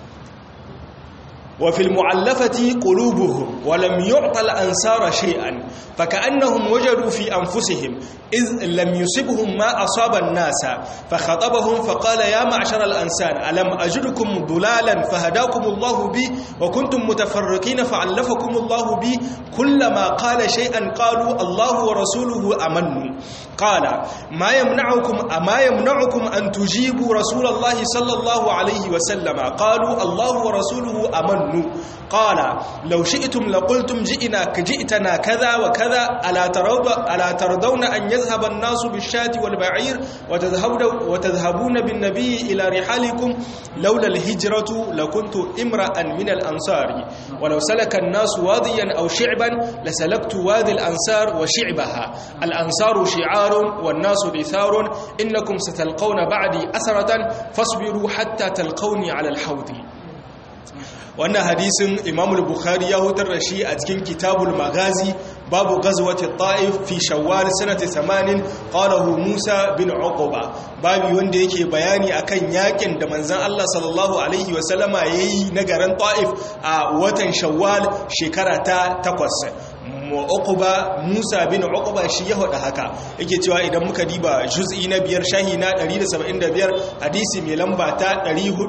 وفي المعلفة قلوبهم ولم يعطى الأنصار شيئا فكأنهم وجدوا في أنفسهم إذ لم يصبهم ما أصاب الناس فخطبهم فقال يا معشر الأنسان ألم أجدكم ضلالا فهداكم الله بي وكنتم متفرقين فعلفكم الله بي كلما قال شيئا قالوا الله ورسوله أمنوا قال ما يمنعكم أما يمنعكم أن تجيبوا رسول الله صلى الله عليه وسلم قالوا الله ورسوله أمنوا قال لو شئتم لقلتم جئنا كجئتنا كذا وكذا ألا, ترض ألا ترضون أن يذهب الناس بالشاة والبعير وتذهبون بالنبي إلى رحالكم لولا الهجرة لكنت امرأ من الأنصار ولو سلك الناس واديا أو شعبا لسلكت وادي الأنصار وشعبها الأنصار شعار والناس دثار إنكم ستلقون بعدي أثرة فاصبروا حتى تلقوني على الحوض wannan hadisin imam bukhari ya hutar da shi a cikin kitabul magazi babu gazwati ta'if fi shawwal sanati 80 qalahu musa bin uquba babu wanda yake bayani akan yakin da manzon Allah sallallahu alaihi wa sallama yayi na garin ta'if a watan shawwal shekara ta 8 uquba musa bin uquba shi ya hada haka yake cewa idan muka diba juz'i na biyar shahi na 175 hadisi mai lamba ta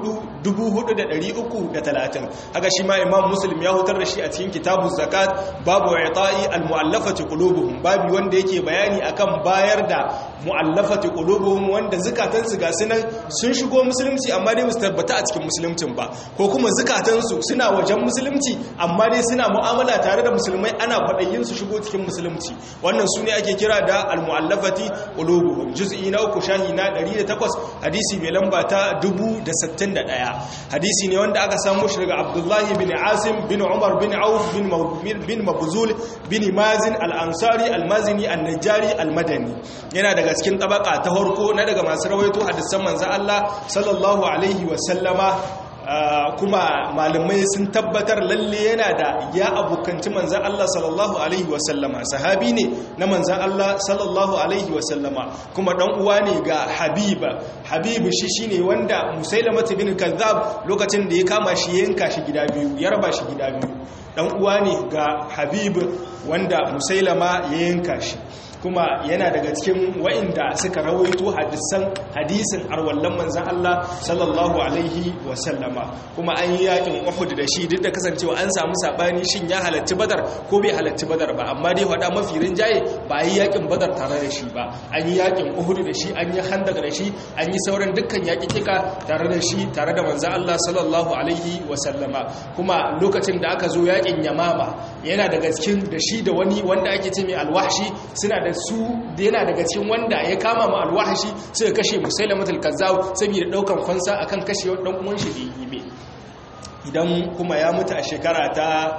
400,330 haka shi ma imam muslim ya hutar da shi a cikin kitabun zakat babu i'ta'i al-mu'allafati qulubuhum babu wanda yake bayani akan bayar da mu'allafati qulubuhum wanda zakatan su ga sunan sun shigo musulunci amma dai su tabbata a cikin musuluncin ba ko kuma zakatan su suna wajen musulunci amma dai suna mu'amala tare da musulmai ana fadayin su shigo cikin musulunci wannan su ne ake kira da al-mu'allafati qulubuhum juz'i na uku shahi na 108 hadisi mai lamba ta 1061 hadisi ne wanda aka samu shi daga abdullahi bin asim bin umar bin auf bin mabuzul bin mazin al-ansari al-mazini al-najjari al-madani yana daga cikin tabaka ta harko na daga masu rawaito hadisan manzo Allah sallallahu alaihi wa sallama kuma malamai sun tabbatar lalle yana da ya abokanci manzan Allah sallallahu alaihi wasallama sahabi ne na manzan Allah sallallahu alaihi wasallama kuma dan uwa ne ga habiba habibu shi shine wanda musailama bin kazzab lokacin da ya kama shi ya yanka shi gida biyu ya raba shi gida biyu dan uwa ne ga habibu wanda musailama ya yanka shi kuma yana daga cikin wa'inda suka rawaito hadisan hadisin arwallan manzan Allah sallallahu alaihi wasallama kuma an yi yakin Uhud da shi duk da kasancewa an samu sabani shin ya halarci Badar ko bai halarci Badar ba amma dai wada mafi rinjaye ba yi yakin Badar tare da shi ba an yi yakin Uhud da shi an yi Khandaq da shi an yi sauran dukkan yakikika tare da shi tare da manzan Allah sallallahu alaihi wasallama kuma lokacin da aka zo yakin Yamama yana daga cikin da shi da wani wanda ake ce mai alwahshi suna da su da yana daga cikin wanda ya kama ma alwahashi suka kashe musailamatul kazzab saboda daukan fansa akan kashe dan uwan shi da yi idan kuma ya mutu a shekara ta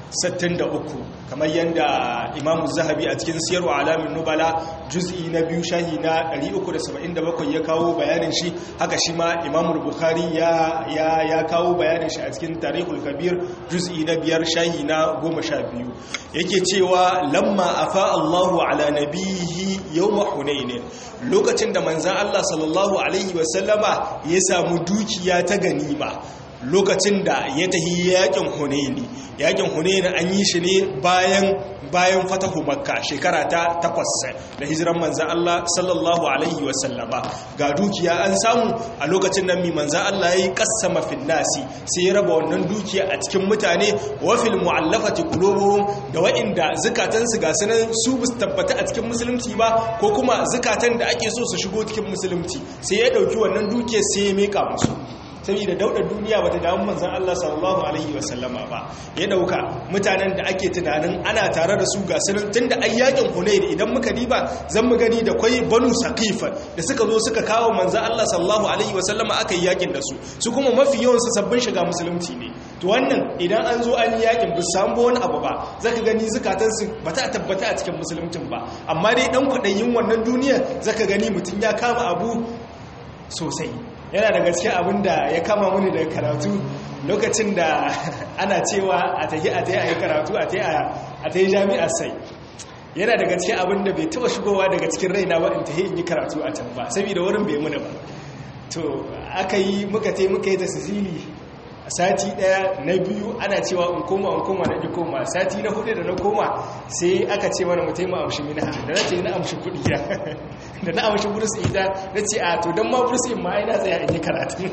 63 kamar yadda imamu zahabi a cikin siyarwa alamin nubala juz'i na biyu shahi na 377 ya kawo bayanin shi haka shi ma imamu bukhari ya, ya, ya kawo bayanin shi a cikin tarihul kabir juz'i na biyar shahi na 12 yake cewa lamma afa allahu ala nabihi yawma hunain lokacin da manzan allah sallallahu alaihi wasallama ya samu dukiya ta ganima lokacin da ya tahi yakin hunaini yakin hunaini an yi shi ne bayan bayan fatahu makka shekara ta takwas da hijiran manzan Allah sallallahu alaihi wasallama ga dukiya an samu a lokacin nan mi manzan Allah ya yi kassama finnasi sai ya raba wannan dukiya a cikin mutane wa fil mu'allafati qulubuhum da wa'inda zukatansu ga sunan su bus tabbata a cikin musulunci ba ko kuma zukatan da ake so su shigo cikin musulunci sai ya dauki wannan dukiya sai ya mika musu saboda daudar duniya bata damu manzon Allah sallallahu alaihi wasallama ba ya dauka mutanen da ake tunanin ana tare da su ga sunan tunda ayyakin Hunayn idan muka diba zan mu gani da kwai Banu Saqif da suka zo suka kawo manzon Allah sallallahu alaihi wasallama aka yi yakin da su su kuma mafi yawan su sabbin shiga musulunci ne to wannan idan an zo an yi yakin bu samu wani abu ba zaka gani zakatan su bata tabbata a cikin musuluncin ba amma dai dan kwadayin wannan duniya zaka gani mutun ya kama abu sosai yana da gaske abin da ya kama muni daga karatu lokacin da ana cewa a tafi a tafi a yi karatu a tafi jami'ar sai yana da gaske abin da bai taba shigowa daga cikin raina ba in tafi in yi karatu a can ba saboda wurin bai muna ba to aka yi muka tai muka yi ta sicili a sati daya na biyu ana cewa in koma in koma na koma sati na hudu da na koma sai aka ce mana mutai mu amshi mina da na ce na amshi kudi da da na amshi burus ita na ce a to don ma burus in ma ai na tsaya in yi karatu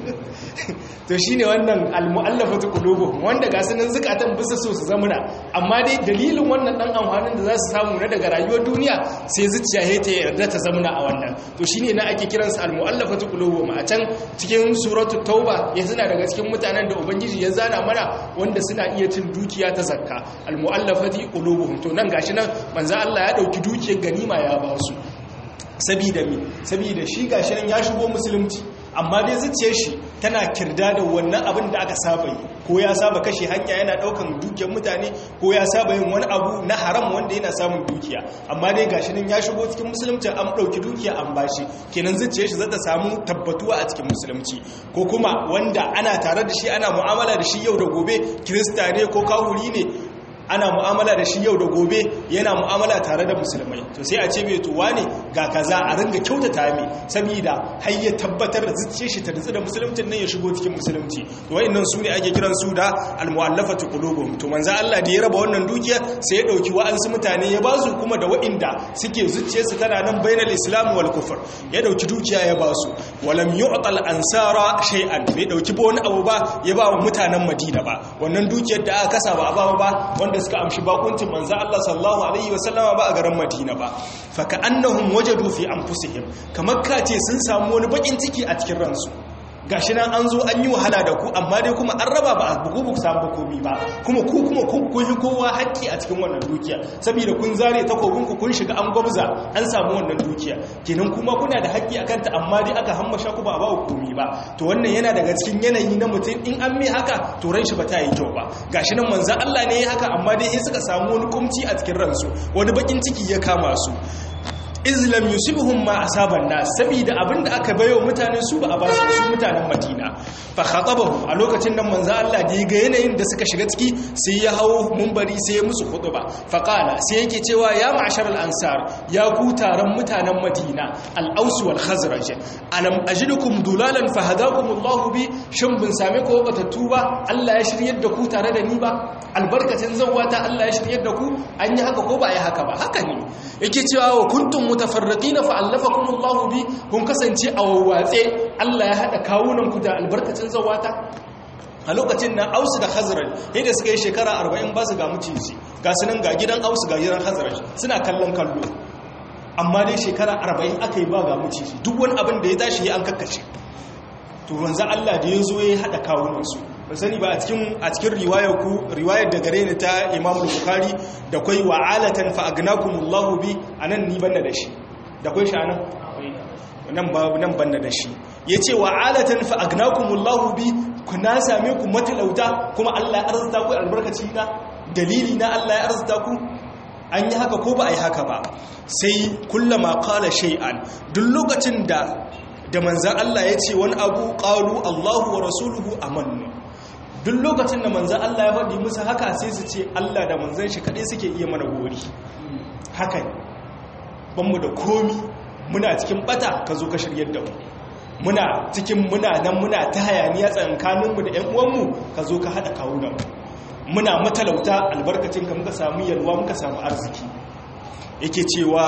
to shine wannan almu'allafatu qulubuhum wanda ga sunan zukatan bisa so su zamuna amma dai dalilin wannan dan amfanin da za su samu na daga rayuwar duniya sai zuciya he ta yarda ta zamuna a wannan to shine na ake kiransa almu'allafatu qulubuhum a can cikin suratu tauba ya suna daga cikin mutanen da ubangiji ya zana mana wanda suna iya cin dukiya ta zakka almu'allafati qulubuhum to nan gashi nan manzo Allah ya dauki dukiyar ganima ya ba su sabida mi sabida shi gashi nan ya shigo musulunci amma dai zuciyar shi tana kirda da wannan abin da aka saba yi ko ya saba kashe hanya yana daukan dukiyar mutane ko ya saba yin wani abu na haram wanda yana samun dukiya amma dai gashi nan ya shigo cikin musulunci an dauki dukiya an bashi kenan zuciyar shi zata samu tabbatuwa a cikin musulunci ko kuma wanda ana tare da shi ana mu'amala da shi yau da gobe kirista ne ko kawuri ne ana mu'amala da shi yau da gobe yana mu'amala tare da musulmai to sai a ce mai tuwa ne ga kaza a ringa kyautata mai saboda har ya tabbatar da zuciye shi ta nutsu da musulunci nan ya shigo cikin musulunci to wayannan su ne ake kiran su da almu'allafatu qulubuhum to manzo Allah da ya raba wannan dukiya sai ya dauki wa'ansu mutane ya ba su kuma da wa'inda suke zuciye su tana nan bainal islam wal kufr ya dauki dukiya ya ba su walam yu'tal ansara shay'an bai dauki ba wani abu ba ya ba wa mutanen Madina ba wannan dukiyar da aka kasa ba a ba ba wanda da suka amshi bakuncin manzo Allah sallallahu alaihi wasallama ba a garin Madina ba fa ka'annahum wajadu fi anfusihim kamar kace sun samu wani bakin ciki a cikin ransu gashi nan an zo an yi wahala da ku amma dai kuma an raba ba a bugu buku samu komi ba kuma ku kuma kun yi kowa haƙƙi a cikin wannan dukiya saboda kun zare takobin ku kun shiga an gwabza an samu wannan dukiya kenan kuma kuna da haƙƙi a kanta amma dai aka hammasha ku ba ba komi ba to wannan yana daga cikin yanayi na mutum in an mai haka to ran shi ba ta yi kyau ba gashi nan manzon Allah ne ya haka amma dai sai suka samu wani kumci a cikin ransu wani bakin ciki ya kama su izlam yusibuhum ma asaban nas saboda abinda aka bayo mutane su ba a basu su mutanen Madina fa khatabahu a lokacin nan manzo Allah da ga yanayin da suka shiga ciki sai ya hawo munbari sai ya musu khutba fa qala sai yake cewa ya ma'sharal ansar ya ku taron mutanen Madina al-aus wal khazraj alam ajidukum dulalan fahadakumullahu bi shin bin same ko batattu ba Allah ya shiryar da ku tare da ni ba albarkacin zawata Allah ya shiryar da ku an yi haka ko ba yi haka ba haka ne yake cewa wa kuntum mutafarriqina fa allafakumullahu bi kun kasance a wawwatse Allah ya hada kawunan ku da albarkacin zawata a lokacin nan Aus da Khazraj yadda suka yi shekara 40 ba su ga mucinci ga sunan ga gidan Aus ga gidan Khazraj suna kallon kallo amma dai shekara 40 aka yi ba ga mucinci duk wani abin da ya tashi ya an kakkace to manzo Allah da ya zo ya hada kawunan su ba sani ba a cikin riwayar ku riwayar da gare ni ta Imam Bukhari da kai wa alatan fa agnakumullahu bi anan ni banna da shi da kai shi anan nan ba nan banna da shi yace wa alatan fa agnakumullahu bi kuna same ku matalauta kuma Allah ya arzuta ku albarkaci na dalili na Allah ya arzuta ku an yi haka ko ba a yi haka ba sai kullama qala shay'an duk lokacin da da manzan Allah ya ce wani abu qalu Allahu wa rasuluhu amannu duk lokacin da manzan Allah ya faɗi musu haka sai su ce Allah da manzan shi kaɗai suke iya mana gori haka ne banmu da komi muna cikin bata ka zo ka shiryar da mu muna cikin muna nan muna ta hayaniya tsankaninmu da 'yan uwanmu ka zo ka haɗa kawunan muna matalauta albarkacin ka muka samu yalwa muka samu arziki yake cewa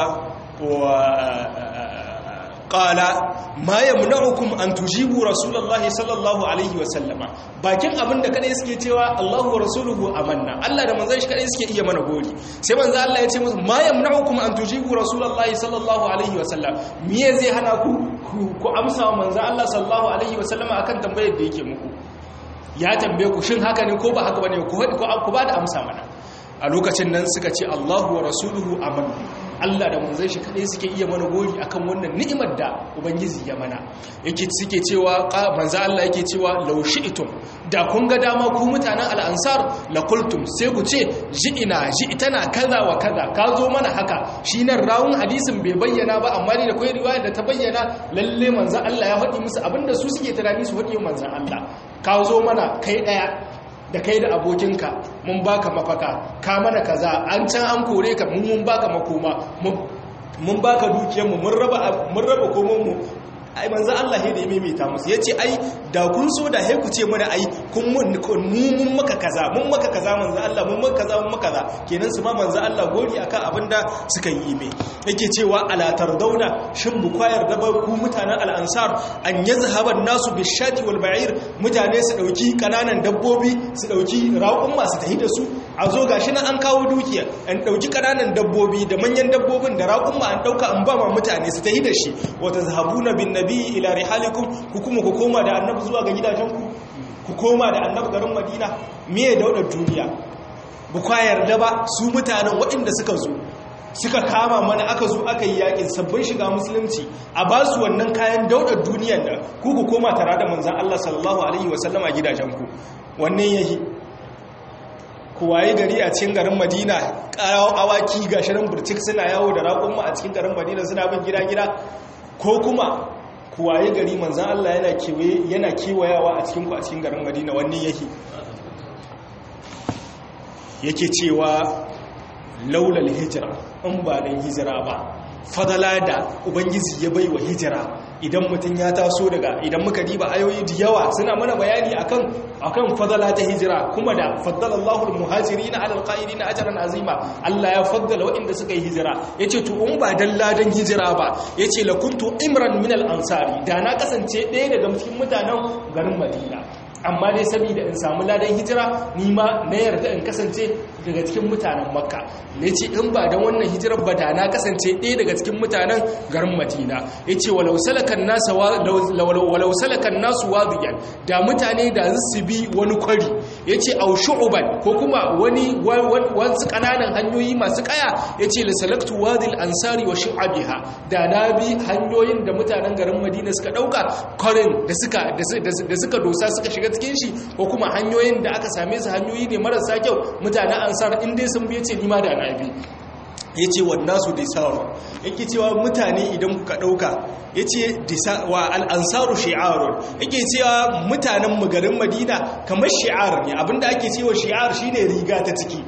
qala ma yamna'ukum an tujibu rasulullahi sallallahu alaihi wa sallama bakin abin da kadai suke cewa Allahu wa rasuluhu amanna Allah da manzon shi kadai suke iya mana gori sai manzo Allah ya ce musu ma yamna'ukum an tujibu rasulullahi sallallahu alaihi wa sallam me zai hana ku ku amsa wa manzo Allah sallallahu alaihi wa sallama akan tambayar da yake muku ya tambaye ku shin haka ne ko ba haka bane ku ku ba da amsa mana a lokacin nan suka ce Allahu wa rasuluhu amanna Allah da manzon shi kadai suke iya mana gori akan wannan ni'imar da ubangiji ya mana yake suke cewa manzo Allah yake cewa law shi'tum da kun ga dama ku mutanen al-ansar la qultum sai ku ce ji'ina ji'tana kaza wa kaza ka zo mana haka shi nan rawun hadisin bai bayyana ba amma ne da kai riwaya da ta bayyana lalle manzo Allah ya faɗi musu abinda su suke tunani su faɗi manzo Allah ka zo mana kai daya da kai da abokinka mun baka mafaka ka mana kaza an can an kore ka mun baka makoma mun baka dukiyarmu mun raba mun raba komonmu ai manzo Allah ya da maimaita musu yace ai da kun so da he ku ce mana ai kun mun mun maka kaza mun maka kaza manzo Allah mun maka kaza mun maka kaza kenan su ma manzo Allah gori akan abinda suka yi ime yake cewa ala tardauna shin bu kwayar da ku mutanen al-ansar an yazhaba nasu bishati wal ba'ir mutane su dauki kananan dabbobi su dauki raƙun masu tahi da su a zo gashi nan an kawo dukiya an dauki kananan dabbobi da manyan dabbobin da raƙun ma an dauka an ba ma mutane su tahi da shi wa tazhabuna bin nabi ila rihalikum ku kuma ku koma da annabi zuwa ga gidajenku ku koma da annabi garin madina me ya daudar duniya bu kwayar da ba su mutanen waɗanda suka zo suka kama mana aka zo aka yi yakin sabbin shiga musulunci a ba su wannan kayan daudar duniyar da ku ku koma tare da manzan Allah sallallahu alaihi wasallama gidajenku wannan yahi ku waye gari a cikin garin madina ƙarawa awaki ga shirin burcik suna yawo da raƙon a cikin garin madina suna bin gida-gida ko kuma ku waye gari manzan Allah yana kewaye yana kewayawa a cikin ku a cikin garin madina wannan yake yake cewa laulal hijira in ba dan hijira ba fadala da ubangiji ya bai wa hijira idan mutum ya taso daga idan muka diba ayoyi da yawa suna mana bayani akan akan fadala ta hijira kuma da faddala Allahu al-muhajirin ala al-qa'idin ajran azima Allah ya faddala waɗanda suka yi hijira yace to in ba dan ladan hijira ba yace la kuntu imran min al-ansari da na kasance ɗaya daga cikin mutanen garin Madina amma dai saboda in samu ladan hijira ni ma na yarda in kasance daga cikin mutanen makka ne ce in ba don wannan hijirar ba da na kasance ɗaya daga cikin mutanen garin madina ya ce walau salakan nasu wadiyan da mutane da su bi wani kwari ya ce au shu'uban ko kuma wani wasu ƙananan hanyoyi masu ƙaya ya ce la salaktu wadil ansari wa shu'abiha da na bi hanyoyin da mutanen garin madina suka ɗauka kwarin da suka dosa suka shiga cikin shi ko kuma hanyoyin da aka same su hanyoyi ne marasa kyau mutanen ansar in dai sun biye ce nima da na bi ya ce wannasu disarun yake cewa mutane idan kuka ɗauka ya ce wa al'ansaru shi'arun yake cewa mutanen garin madina kamar shi'ar ne abinda ake cewa shi'ar shine riga ta ciki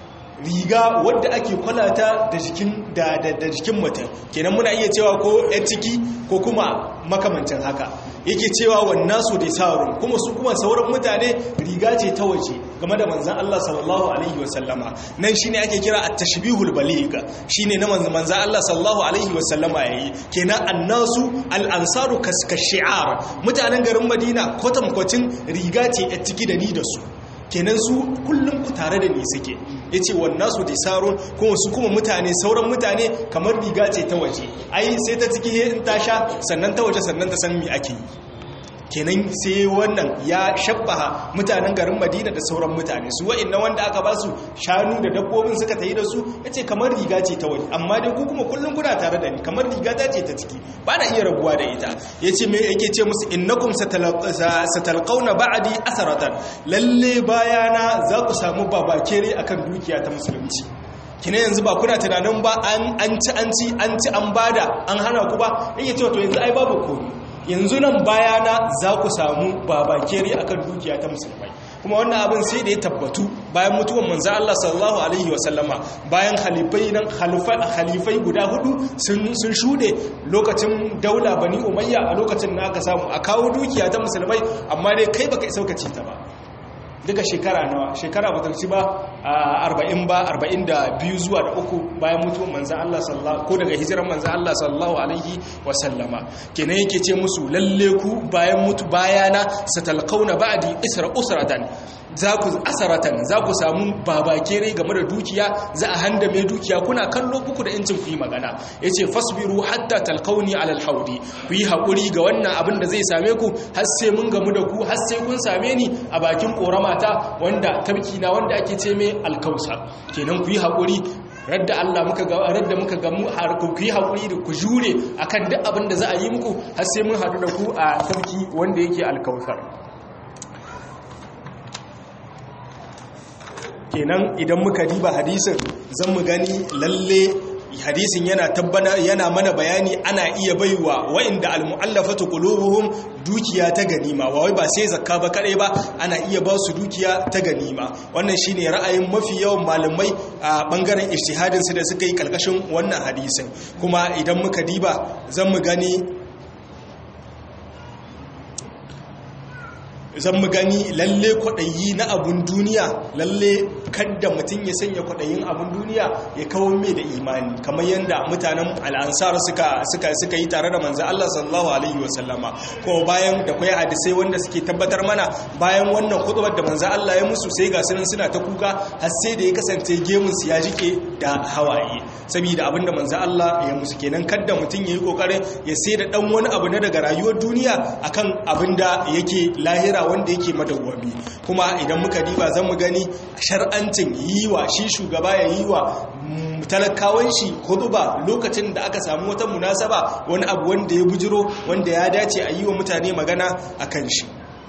riga wadda ake kwalata da jikin da jikin mutum kenan muna iya cewa ko yan ciki ko kuma makamancin haka yake cewa wannan su da sarun kuma su kuma sauran mutane riga ce ta waje game da manzan Allah sallallahu alaihi wasallama nan shine ake kira at-tashbihul baligh shine na manzan Allah sallallahu alaihi wasallama yayi kenan annasu al-ansaru kaskashi'ar mutanen garin Madina kwatankwacin riga ce a ciki da ni da su kenan su kullum ku tare da ni suke ya ce wannan su disarun kuma su kuma mutane sauran mutane kamar riga ce ta waje ai sai ta ciki in ta sha sannan ta waje sannan ta san mi ake yi kenan sai wannan ya shabbaha mutanen garin madina da sauran mutane su wa'in wanda aka ba su shanu da dabbobin suka tayi da su ya ce kamar riga ce ta waje amma dai ku kuma kullum kuna tare da ni kamar riga ta ce ta ciki ba na iya rabuwa da ita ya ce mai yake ce musu innakum satalqauna ba'di asaratan lalle bayana za ku samu babakere akan dukiya ta musulunci kina yanzu ba kuna tunanin ba an ci an ci an ci an bada an hana ku ba yake cewa to yanzu ai babu komai yanzu nan bayana za ku samu babakere akan dukiya ta musulmai kuma wannan abin sai da ya tabbatu bayan mutuwan manzo Allah sallallahu alaihi wasallama bayan halifai nan halifai guda hudu sun sun shude lokacin daula bani umayya a lokacin da aka samu a kawo dukiya ta musulmai amma dai kai baka isa ka ci ta ba duka shekara nawa shekara ba ta ci ba arba'in ba arba'in da biyu zuwa da uku bayan mutuwan manzan Allah sallallahu ko daga hijiran manzan Allah sallallahu alaihi wasallama kenan yake ce musu lalle ku bayan mutu bayana satalqauna ba'di isra usratan za ku asaratan za ku samu babakere game da dukiya za a handa mai dukiya kuna kallo kuku da yancin ku yi magana yace fasbiru hatta talqauni ala alhaudi ku yi hakuri ga wannan abin da zai same ku har sai mun gamu da ku har sai kun same ni a bakin koramata wanda tabki na wanda ake ce mai alkausa kenan ku yi hakuri radda Allah muka ga radda muka ga mu har ku yi hakuri da ku jure akan duk abin da za a yi muku har sai mun hadu da ku a tabki wanda yake alkausar kenan idan muka diba hadisin zan mu gani lalle hadisin yana tabbana yana mana bayani ana iya baiwa wa'inda almu'allafatu qulubuhum dukiya ta ganima ba wai ba sai zakka ba kadai ba ana iya ba su dukiya ta ganima wannan shine ra'ayin mafi yawan malamai a bangaren ijtihadin su da suka yi kalkashin wannan hadisin kuma idan muka diba zan mu gani zan mu gani lalle kwaɗayi na abun duniya lalle kadda mutum ya sanya kwaɗayin abun duniya ya kawo mai da imani kamar yadda mutanen al'ansar suka suka suka yi tare da manzo Allah sallallahu alaihi wasallama ko bayan da kai hadisai wanda suke tabbatar mana bayan wannan khutbar da manzo Allah ya musu sai ga sunan suna ta kuka har sai da ya kasance gemun su ya jike da hawaye saboda abinda manzo Allah ya musu kenan kadda mutum yayi kokarin ya sai da dan wani abu na daga rayuwar duniya akan abinda yake lahira wanda yake madawwami kuma idan muka diba zan mu gani shar'ancin yi wa shi shugaba ya yi wa talakawan shi huduba lokacin da aka samu wata munasaba wani abu wanda ya bujiro wanda ya dace a yi wa mutane magana a kan shi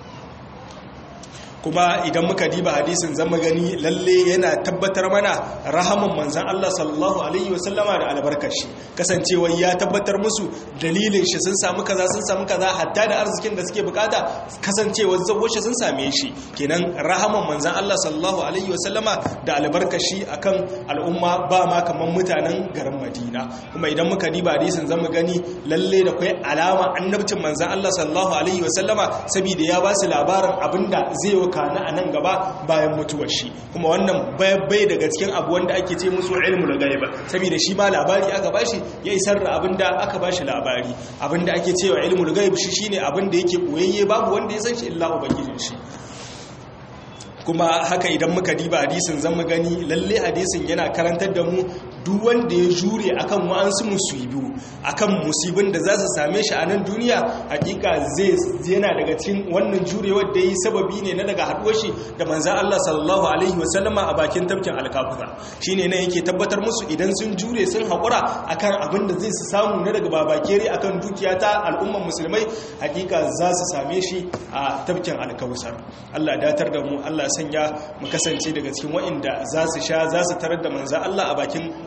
kuma idan muka diba hadisin zama gani lalle yana tabbatar mana rahaman manzan Allah sallallahu alaihi wasallama da albarkashi kasancewar ya tabbatar musu dalilin shi sun samu kaza sun samu kaza hatta da arzikin da suke bukata kasancewar zawo shi sun same shi kenan rahaman manzan Allah sallallahu alaihi wasallama da albarkashi akan al'umma ba ma kaman mutanen garin Madina kuma idan muka diba hadisin zama gani lalle da kai alama annabcin manzan Allah sallallahu alaihi wasallama saboda ya ba su labarin abinda zai kana a nan gaba bayan mutuwar shi kuma wannan bai daga cikin abu wanda ake ce musu ilmu da gaiba saboda shi ma labari aka bashi ya isar da abinda aka bashi labari abinda ake cewa ilmu da gaiba shi shine abinda yake koyayye babu wanda ya san shi illa ubangijin shi kuma haka idan muka diba hadisin zan mu gani lalle hadisin yana karantar da mu duk wanda ya jure akan wa'ansu musibu akan musibin da za su same shi a nan duniya hakika zai yana daga cikin wannan jurewar da yi sababi ne na daga haduwar shi da manzan Allah sallallahu alaihi wasallama a bakin tafkin alkafuza shine nan yake tabbatar musu idan sun jure sun haƙura akan abin da zai su samu na daga babakere akan dukiya ta al'umman musulmai hakika za su same shi a tafkin alkawusar Allah datar da mu Allah sanya mu kasance daga cikin waɗanda za su sha za su tarar da manzan Allah a bakin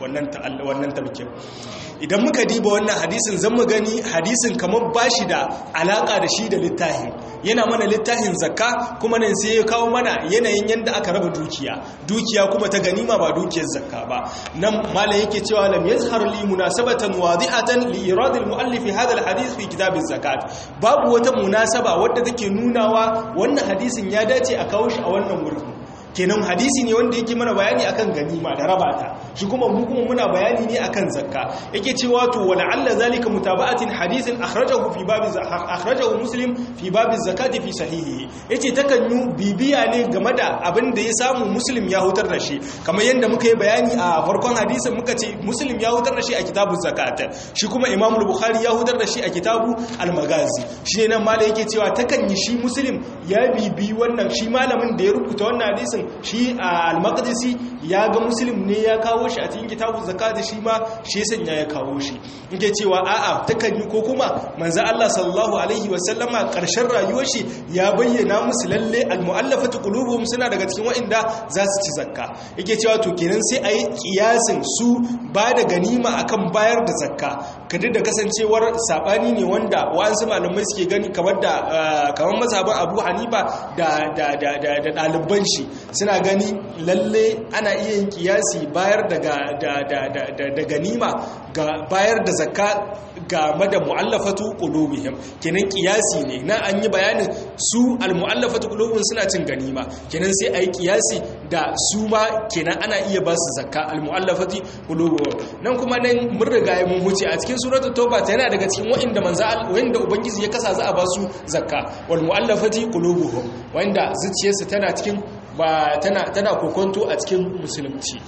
wannan wannan tabkin idan muka diba wannan hadisin zan mu gani hadisin kamar bashi da alaka da shi da littafin yana mana littafin zakka kuma nan sai ya kawo mana yanayin yanda aka raba dukiya dukiya kuma ta ganima ba dukiyar zakka ba nan malam yake cewa lam yazhar li munasabatan wadihatan li irad al muallif hadha al hadith fi kitab az zakat babu wata munasaba wadda take nunawa wannan hadisin ya dace a kawo shi a wannan wurin kenan hadisi ne wanda yake mana bayani akan ganima da rabata shi kuma mu kuma muna bayani ne akan zakka yake cewa to wala alla zalika mutaba'atin hadisin akhrajahu fi babi akhrajahu muslim fi babi zakati fi sahihi yace takan yi bibiya ne game da abin da ya samu muslim ya hutar da shi kamar yanda muka yi bayani a farkon hadisin muka ce muslim ya hutar da shi a kitabuz zakat shi kuma imam bukhari ya hutar da shi a kitabu al-magazi shi ne nan malai yake cewa takan yi shi muslim ya bibi wannan shi malamin da ya rubuta wannan hadisin shi a al-maqdisi ya ga muslim ne ya kawo shi a cikin kitabun zakati shi ma shi sanya ya kawo shi yake cewa a'a takan yi ko kuma manzo Allah sallallahu alaihi wa sallama karshen rayuwar shi ya bayyana musu lalle al-mu'allafatu qulubuhum suna daga cikin wa'inda za su ci zakka yake cewa to kenan sai ayi kiyasin su ba da ganima akan bayar da zakka kada da kasancewar sabani ne wanda wa'ansu malamai suke gani kamar da kamar mazhaban Abu Hanifa da da da da ɗaliban shi suna gani lalle ana iya yin kiyasi bayar da da ganima ga bayar da zakka ga mada mu'allafatu qulubihim kenan kiyasi ne na an yi bayanin su al-mu'allafatu qulubihim suna cin ganima kenan sai ayi kiyasi da su ma kenan ana iya ba su zakka al-mu'allafati qulubihim nan kuma nan mun riga mun huce a cikin suratul tauba ta yana daga cikin wa'inda manzo wanda ubangiji ya kasa za a ba su zakka wal mu'allafati qulubuhum wanda zuciyarsa tana cikin ba tana tana kokonto a cikin musulunci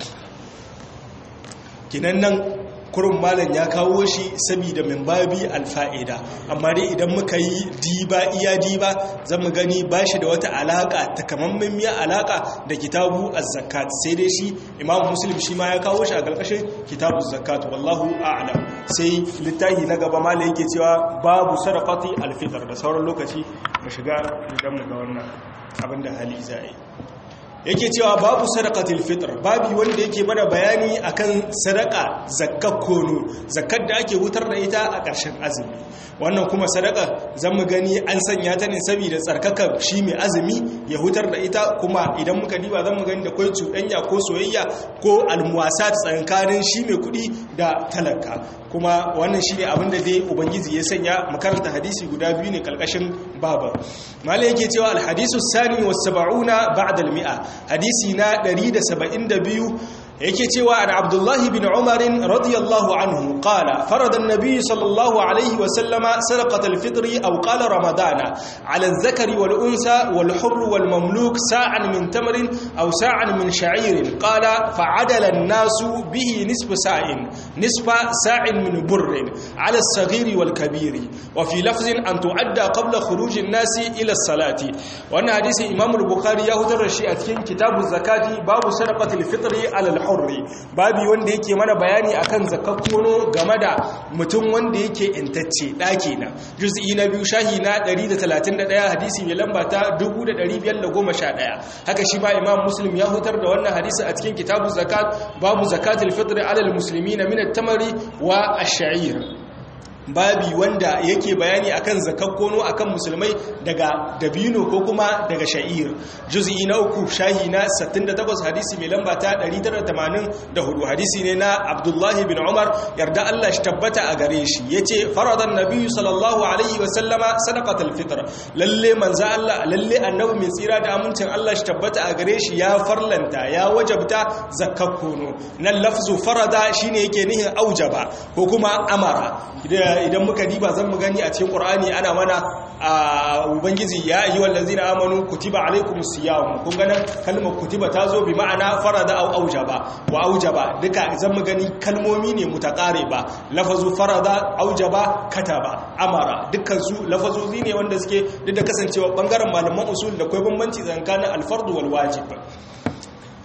kinan nan kurun malam ya kawo shi saboda min babi alfa'ida amma dai idan muka yi diba iya diba zan mu gani ba shi da wata alaka takamammen miya alaka da kitabu az-zakat sai dai shi imamu muslim shi ma ya kawo shi a ƙarƙashin kitabu zakat wallahu a'lam sai littafi na gaba malam yake cewa babu sadaqati al-fitr da sauran lokaci mu shiga idan mu ga wannan abinda hali zai yake cewa babu sadaqatul fitr babi wanda yake mana bayani akan sadaka zakkar kono zakkar da ake wutar da ita a ƙarshen azumi wannan kuma sadaka zan mu gani an sanya ta ne saboda tsarkaka shi mai azumi ya hutar da ita kuma idan muka diba zan mu gani da kai cuɗanya ko soyayya ko almuwasa tsakanin shi mai kuɗi da talaka kuma wannan shi ne abinda dai ubangiji ya sanya makaranta hadisi guda biyu ne kalkashin baba malai yake cewa alhadisu sani was sab'una ba'da al-mi'a hadisi na 172 yake cewa an abdullahi bin umarin radiyallahu anhu qala farada an-nabiy sallallahu alaihi wa sallama sadaqat al-fitr aw qala ramadana ala adh-dhakari wal unsa wal hurr wal mamluk sa'an min tamrin aw sa'an min sha'ir qala fa'adala an-nasu bihi nisfu sa'in nisfa sa'in min burr ala as-saghir wal kabir wa fi lafzin an tu'adda qabla khuruj an-nas ila as-salati wannan hadisi imam al-bukhari ya hutar shi a cikin kitabu zakati babu sadaqat al-fitr ala al hurri babi wanda yake mana bayani akan zakakkono game da mutum wanda yake intacce daki na juz'i na biyu shahi na 131 hadisi mai lamba ta 1511 haka shi ba imam muslim ya hutar da wannan hadisi a cikin kitabu zakat babu zakatul fitr ala al-muslimina min at-tamari wa ash-sha'ir babi wanda yake bayani akan zakakkono akan musulmai daga dabino ko kuma daga sha'ir juz'i na uku shahi na 68 hadisi mai lamba ta 984 hadisi ne na Abdullah bin Umar yarda Allah shi tabbata a gare shi yace faradan nabiyyu sallallahu alaihi wa sallama sadaqatul fitr lalle manzo Allah lalle annabi mai tsira da amincin Allah shi tabbata a gare shi ya farlanta ya wajabta zakakkono nan lafzu farada shine yake nihin aujaba ko kuma amara idan muka diba zan mu gani a cikin Qur'ani ana mana a ubangiji ya yi wallazina amanu kutiba alaikumus siyam kun ga kalmar kutiba ta zo bi ma'ana farada au aujaba wa aujaba duka zan mu gani kalmomi ne mutaqariba lafazu farada aujaba kataba amara dukkan su lafazozi ne wanda suke duk da kasancewa bangaren malaman usul da kai bambanci tsakanin al-fard wal wajib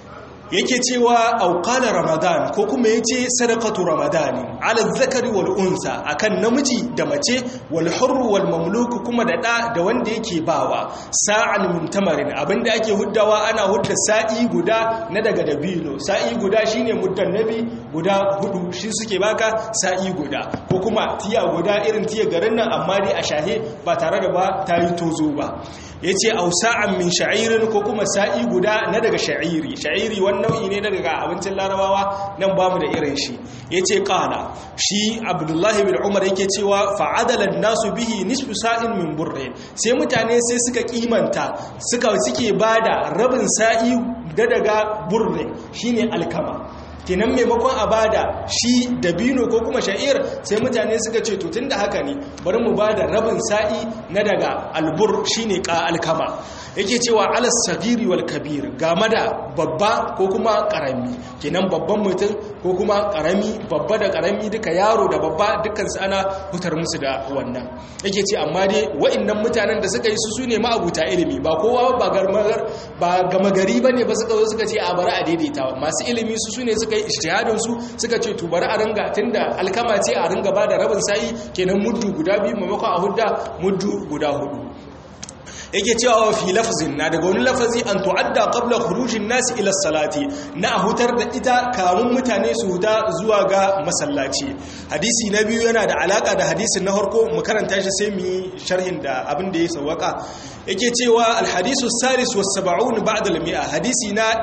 yake cewa auqala ramadan ko kuma yace sadaqatu ramadani ala zakari wal unsa akan namiji da mace wal hurr wal mamluk kuma da da da wanda yake bawa sa'an min tamarin abinda ake huddawa ana hudda sa'i guda na daga dabino sa'i guda shine muddan nabi guda hudu shi suke baka sa'i guda ko kuma tiya guda irin tiya garin nan amma dai a shahe ba tare da ba tayi tozo ba yace au sa'an min sha'irin ko kuma sa'i guda na daga sha'iri sha'iri wani nau'i ne daga abincin larabawa nan ba mu da irin shi ya ce ƙala shi abdullahi bin umar yake cewa fa'adalar nasu bihi nisfu sa'in min burre sai mutane sai suka kimanta suka suke ba da rabin sa'i da daga burre shine alkama kenan maimakon a bada shi dabino ko kuma sha'ir sai mutane suka ce to tunda haka ne bari mu bada rabin sa'i na daga albur shine ka alkama yake cewa alas sagiri wal kabir game da babba ko kuma karami kenan babban mutum ko kuma karami babba da karami duka yaro da babba dukkan su ana hutar musu da wannan yake ce amma dai wa'annan mutanen da suka yi su sune ma'abuta ilimi ba kowa ba garmagar ba gama gari bane ba suka zo suka ce a bari a daidaita masu ilimi su sune suka yi ijtihadin su suka ce to bari a ringa tunda alkama ce a ringa bada rabin sa'i kenan muddu guda biyu maimakon a hudda muddu guda hudu yake cewa fi lafzin na daga wani lafazi an tu'adda qabla khurujin nasi ila salati na hutar da ita kamun mutane su huta zuwa ga masallaci hadisi na biyu yana da alaka da hadisin na harko mu karanta shi sai mu yi sharhin da abin da ya sawaka yake cewa alhadisu salis was sab'un ba'da al-mi'a hadisi na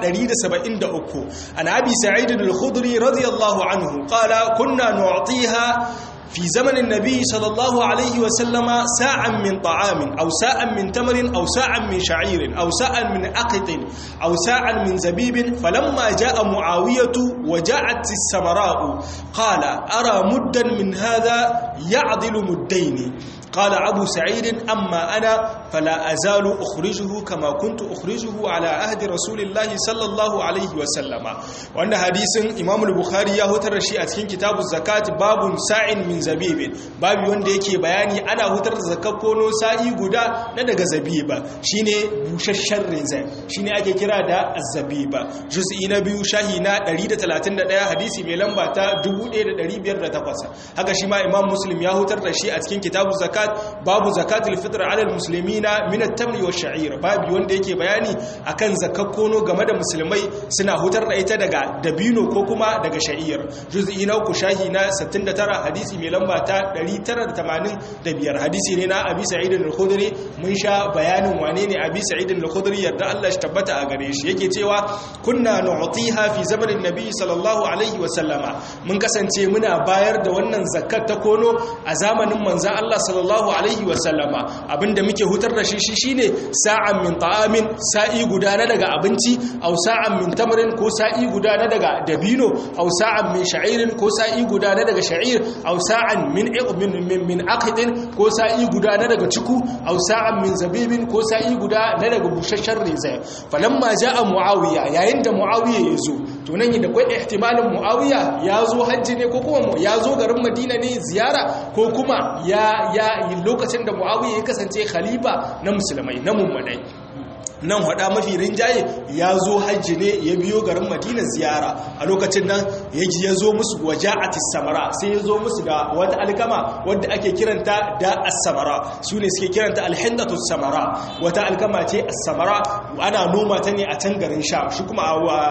173 an abi sa'id al-khudri radiyallahu anhu qala kunna nu'tiha في زمن النبي صلى الله عليه وسلم ساعا من طعام أو ساعا من تمر أو ساعا من شعير أو ساعا من أقط أو ساعا من زبيب فلما جاء معاوية وجاءت السمراء قال أرى مدا من هذا يعدل مدين قال أبو سعيد أما أنا فلا أزال أخرجه كما كنت أخرجه على عهد رسول الله صلى الله عليه وسلم وأن حديث إمام البخاري يهتر شيء أتكين كتاب الزكاة باب ساع من زبيب باب wanda yake bayani ana hutar da zakar kono sa'i guda na daga zabiba shine bushashshen rinzai shine ake kira da azzabiba juz'i na biyu shahi na 131 hadisi mai lamba ta 1508 haka shi ma imam muslim ya hutar da shi a cikin kitabuz zakat babu zakatul fitr ala almuslimina min at-tamri wash-sha'ir babu wanda yake bayani akan zakar kono game da musulmai suna hutar da ita daga dabino ko kuma daga sha'ir juz'i na uku shahi na 69 hadisi mai lamba ta 985 hadisi ne na abi sa'id al-khudri mun sha bayanin wane ne abi sa'id al-khudri yarda Allah shi tabbata a gare shi yake cewa kunna nu'tiha fi zamanin nabi sallallahu alaihi wa sallama mun kasance muna bayar da wannan zakat ta kono a zamanin manzon Allah sallallahu alaihi wa sallama abinda muke hutar da shi shine sa'an min ta'amin sa'i guda na daga abinci aw sa'an min tamrin ko sa'i guda na daga dabino aw sa'an min sha'irin ko sa'i guda na daga sha'ir aw sa'an min min min aqdin ko sa'i guda na daga ciku aw sa'an min zabibin ko sa'i guda na daga bushashshen reza falamma ja'a muawiya yayin da muawiya ya zo to nan da kwai ihtimalin muawiya ya zo hajji ne ko kuma ya zo garin madina ne ziyara ko kuma ya ya lokacin da muawiya ya kasance khalifa na musulmai na mummunai nan hada mafi rinjaye ya zo hajji ne ya biyo garin madina ziyara a lokacin nan ya zo musu waje a samara sai ya zo musu da wata alkama wadda ake kiranta da as-samara su ne suke kiranta alhindatu samara wata alkama ce as-samara ana noma ta ne a can garin sha shi kuma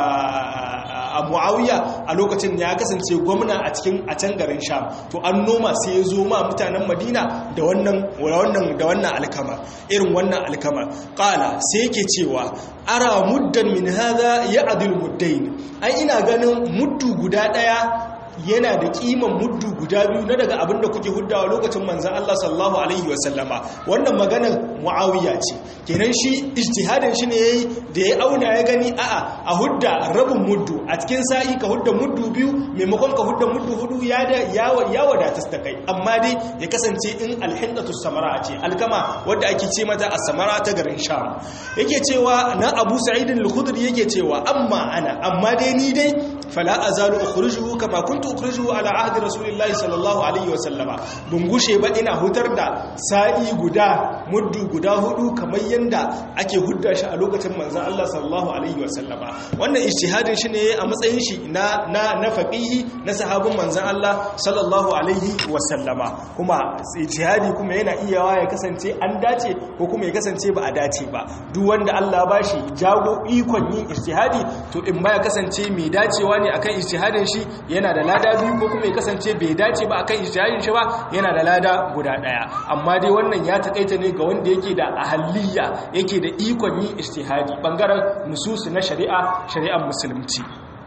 a muawiya a lokacin ya kasance gwamna a cikin a can garin sham to an noma sai ya zo ma mutanen madina da wannan da wannan alkama irin wannan alkama qala sai yake cewa ara muddan min hadha ya'dil muddain ai ina ganin muddu guda daya yana da kiman muddu guda biyu na daga abinda kuke huddawa lokacin manzan Allah sallallahu alaihi wasallama wannan maganar muawiya ce kenan shi ijtihadin shi ne yayi da ya auna ya gani a'a a hudda rabin muddu a cikin sa'i ka hudda muddu biyu maimakon ka hudda muddu hudu ya da ya wadata ta kai amma dai ya kasance in alhindatu samara ce alkama wadda ake ce mata as-samara ta garin sham yake cewa na Abu Sa'id al-Khudri yake cewa amma ana amma dai ni dai fala azalu ukhrijuhu kama kuntu ukhrijuhu ala ahdi rasulillahi sallallahu alaihi wa sallama bun gushe ba ina hutar da sa'i guda muddu guda hudu kamar yanda ake hudda shi a lokacin manzon Allah sallallahu alaihi wa sallama wannan ijtihadin shi ne a matsayin shi na na na faqihi na sahabin manzon Allah sallallahu alaihi wa sallama kuma ijtihadi kuma yana iyawa ya kasance an dace ko kuma ya kasance ba a dace ba duk wanda Allah ba shi jago ikon yin ijtihadi to in ba ya kasance mai dacewa ne akan ijtihadin shi yana da lada biyu ko kuma ya kasance bai dace ba akan ijtihadin shi ba yana da lada guda daya amma dai wannan ya takaita ne ga wanda yake da ahaliya yake da ikon yin ijtihadi bangaren nususu na shari'a shari'ar musulunci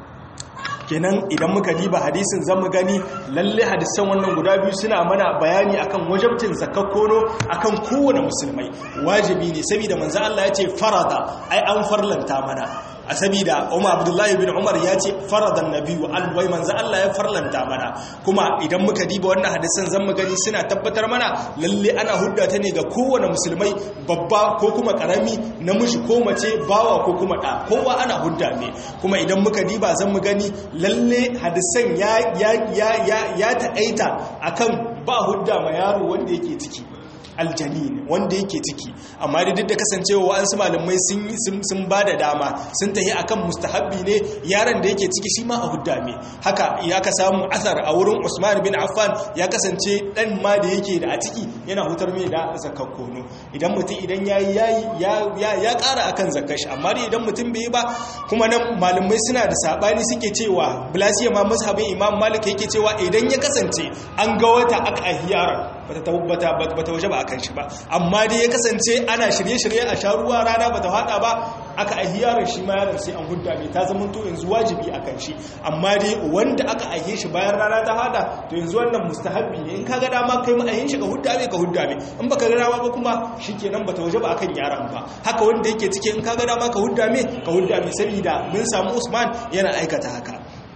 kenan idan muka diba hadisin zan mu gani lalle hadisan wannan guda biyu suna mana bayani akan wajabcin zakakkono akan kowane musulmai wajibi ne saboda manzo Allah ya ce farada ai an farlanta mana a sabida Umar Abdullahi bin Umar ya ce faradan nabiyyu alwai manzo Allah ya farlanta mana kuma idan muka diba wannan hadisan zan mu gani suna tabbatar mana lalle ana hudda ta ne ga kowane musulmai babba ko kuma karami namiji ko mace bawa ko kuma da kowa ana hudda ne kuma idan muka diba zan mu gani lalle hadisan ya ya ya ya, ya ta'aita akan ba hudda ma yaro wanda yake ciki aljanin wanda yake ciki amma da duk da kasancewa wa'ansu malamai sun ba da dama sun tahi akan mustahabbi ne yaron da yake ciki shi ma a hudda me haka ya ka samu asar a wurin usman bin affan ya kasance dan ma da yake da a ciki yana hutar mai da zakar kono idan mutum idan yayi yayi ya ya kara akan zakar shi amma idan mutum bai ba kuma nan malamai suna da sabani suke cewa bilasiya ma mazhabin imam malik yake cewa idan ya kasance an ga wata aka ahiyara bata tabbata bata waje ba akan shi ba amma dai ya kasance ana shirye-shirye a sha ruwa rana bata hada ba aka aihi yaron shi ma yaron sai an hudda mai ta zama to yanzu wajibi akan shi amma dai wanda aka aihe shi bayan rana ta hada to yanzu wannan mustahabbi ne in ka ga dama kai ma aihin shi ka hudda mai ka hudda mai in baka ga dama ba kuma shikenan bata waje ba akan yaron ba haka wanda yake cike in ka ga dama ka hudda mai ka hudda mai saboda mun samu Usman yana aikata haka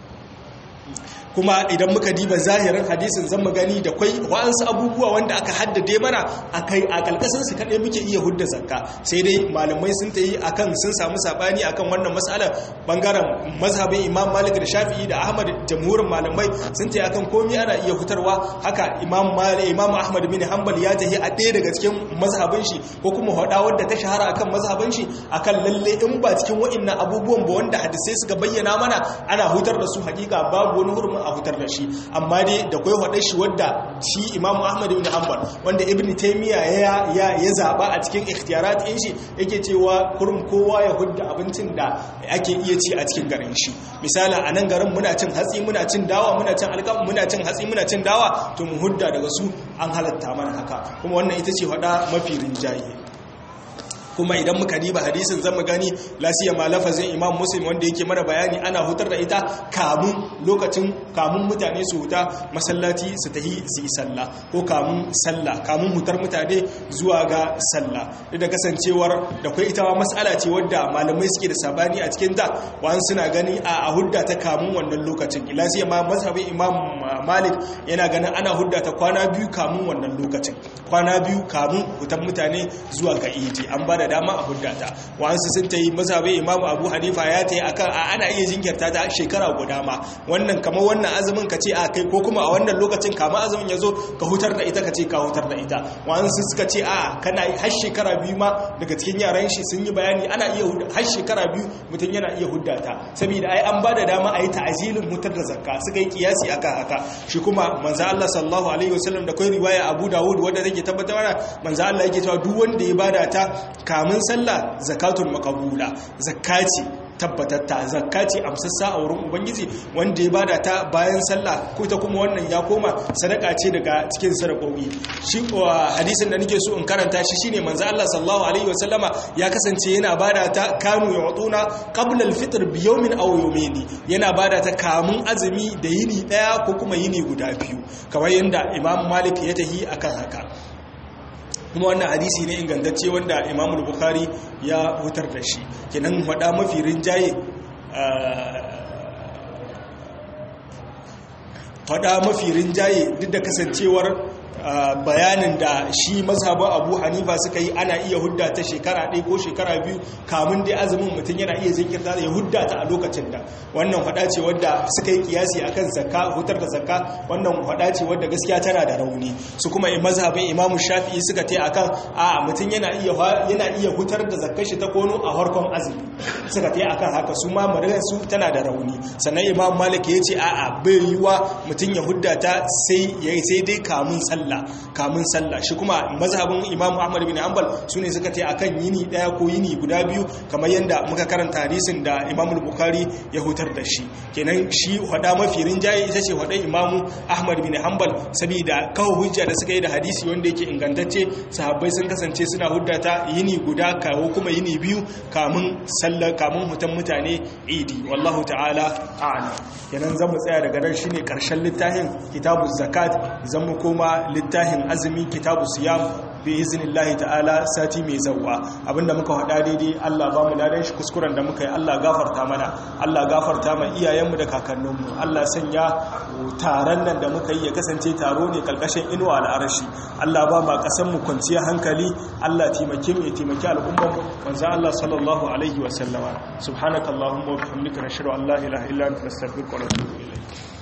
kuma idan muka diba zahirin hadisin zan mu gani da kwai wa'ansu abubuwa wanda aka haddade mana akai a kalkasin su kadai muke iya hudda zakka sai dai malamai sun tayi akan sun samu sabani akan wannan mas'alar bangaren mazhabin Imam Malik da Shafi'i da Ahmad jamhurin malamai sun tayi akan komai ana iya hutarwa haka Imam Malik Imam Ahmad bin Hanbal ya tayi a ɗaya daga cikin mazhabin shi ko kuma hada wanda ta shahara akan mazhabin shi akan lalle in ba cikin wa'annan abubuwan ba wanda hadisai suka bayyana mana ana hutar da su hakika babu wani hurumin a fitar da shi amma dai da kwai haɗe shi wadda shi imamu ahmad ibn hanbal wanda ibn taymiya ya ya ya zaba a cikin ikhtiyarat din shi yake cewa kurum kowa ya hudda abincin da ake iya ci a cikin garin shi misali a nan garin muna cin hatsi muna cin dawa muna cin alkam muna cin hatsi muna cin dawa to mu hudda daga su an halatta mana haka kuma wannan ita ce hada mafi rinjaye kuma idan muka diba hadisin zama gani lasiya ma lafazin imam muslim wanda yake mana bayani ana hutar da ita kamun lokacin kamun mutane su huta masallaci su tahi su yi sallah ko kamun sallah kamun hutar mutane zuwa ga sallah duk da kasancewar da kai ita ma mas'ala ce wadda malamai suke da sabani a cikin ta wani suna gani a hudda ta kamun wannan lokacin lasiya ma mazhabin imam malik yana ganin ana hudda ta kwana biyu kamun wannan lokacin kwana biyu kamun hutar mutane zuwa ga idi an ba da dama a huddata wa'ansu sun ta yi mazhabin imamu abu hanifa ya ta yi a kan ana iya jinkirta ta shekara guda ma wannan kamar wannan azumin ka ce a kai ko kuma a wannan lokacin kama azumin ya zo ka hutar da ita ka ce ka hutar da ita wa'ansu suka ce a kana yi har shekara biyu ma daga cikin yaran shi sun yi bayani ana iya har shekara biyu mutum yana iya huddata saboda ai an ba da dama a yi ta'azilin mutar da zakka suka yi kiyasi akan haka shi kuma manzo Allah sallallahu alaihi wasallam da kai riwaya Abu Dawud wanda take tabbatar manzo Allah yake cewa duk wanda ya bada ta kamun sallah zakatul makabula zakati tabbatatta zakati amsassa a wurin ubangiji wanda ya bada ta bayan sallah ko ta kuma wannan ya koma sadaka ce daga cikin sadakoki shi hadisin da nake so in karanta shi shine manzo Allah sallallahu alaihi wasallama ya kasance yana bada ta kanu yutuna qabla al-fitr bi yawmin aw yawmayn yana bada ta kamun azumi da yini daya ko kuma yini guda biyu kamar yanda Imam Malik ya tahi akan haka kuma wannan hadisi ne ingantacce wanda imam bukhari ya hutar da shi kenan hada mafi rinjaye hada mafi rinjaye duk da kasancewar bayanin da shi mazhabin abu hanifa suka yi ana iya hudda ta shekara ɗaya ko shekara biyu kamun dai azumin mutum yana iya jinkirta da ya hudda ta a lokacin da wannan faɗa ce wadda suka yi kiyasi akan zakka hutar da zakka wannan faɗa ce wadda gaskiya tana da rauni su kuma mazhabin imamu shafi'i suka ta akan a mutum yana iya yana iya hutar da zakkar shi ta kono a harkon azumi suka ta akan haka su ma maganar su tana da rauni sannan imam malik ya ce a'a bai yiwa mutum ya hudda ta sai sai dai kamun sallah kamun sallah shi kuma mazhabin imam ahmad bin hanbal sune suka ce akan yini daya ko yini guda biyu kamar yanda muka karanta hadisin da imam bukhari ya hutar da shi kenan shi hada mafi rinjaye ita ce hada imam ahmad bin hanbal saboda kawo hujja da suka yi da hadisi wanda yake ingantacce sahabbai sun kasance suna huddata yini guda kawo kuma yini biyu kamun sallah kamun hutan mutane idi wallahu ta'ala a'lam kenan zamu tsaya daga nan shine karshen littafin kitabuz zakat zamu koma littafin azumi kitabu siyam bi iznillahi ta'ala sati mai zawwa abinda muka hada daidai Allah ba mu ladan shi kuskuren da muka yi Allah gafarta mana Allah gafarta ma iyayenmu da kakanninmu Allah sanya taron nan da muka yi ya kasance taro ne kalkashin inuwa al'arashi Allah ba ma kasan mu kwanciyar hankali Allah taimake mu ya taimaki al'ummar mu manzo Allah sallallahu alaihi wa sallama subhanakallahumma wa bihamdika nashhadu an la ilaha illa anta nastaghfiruka wa natubu ilayk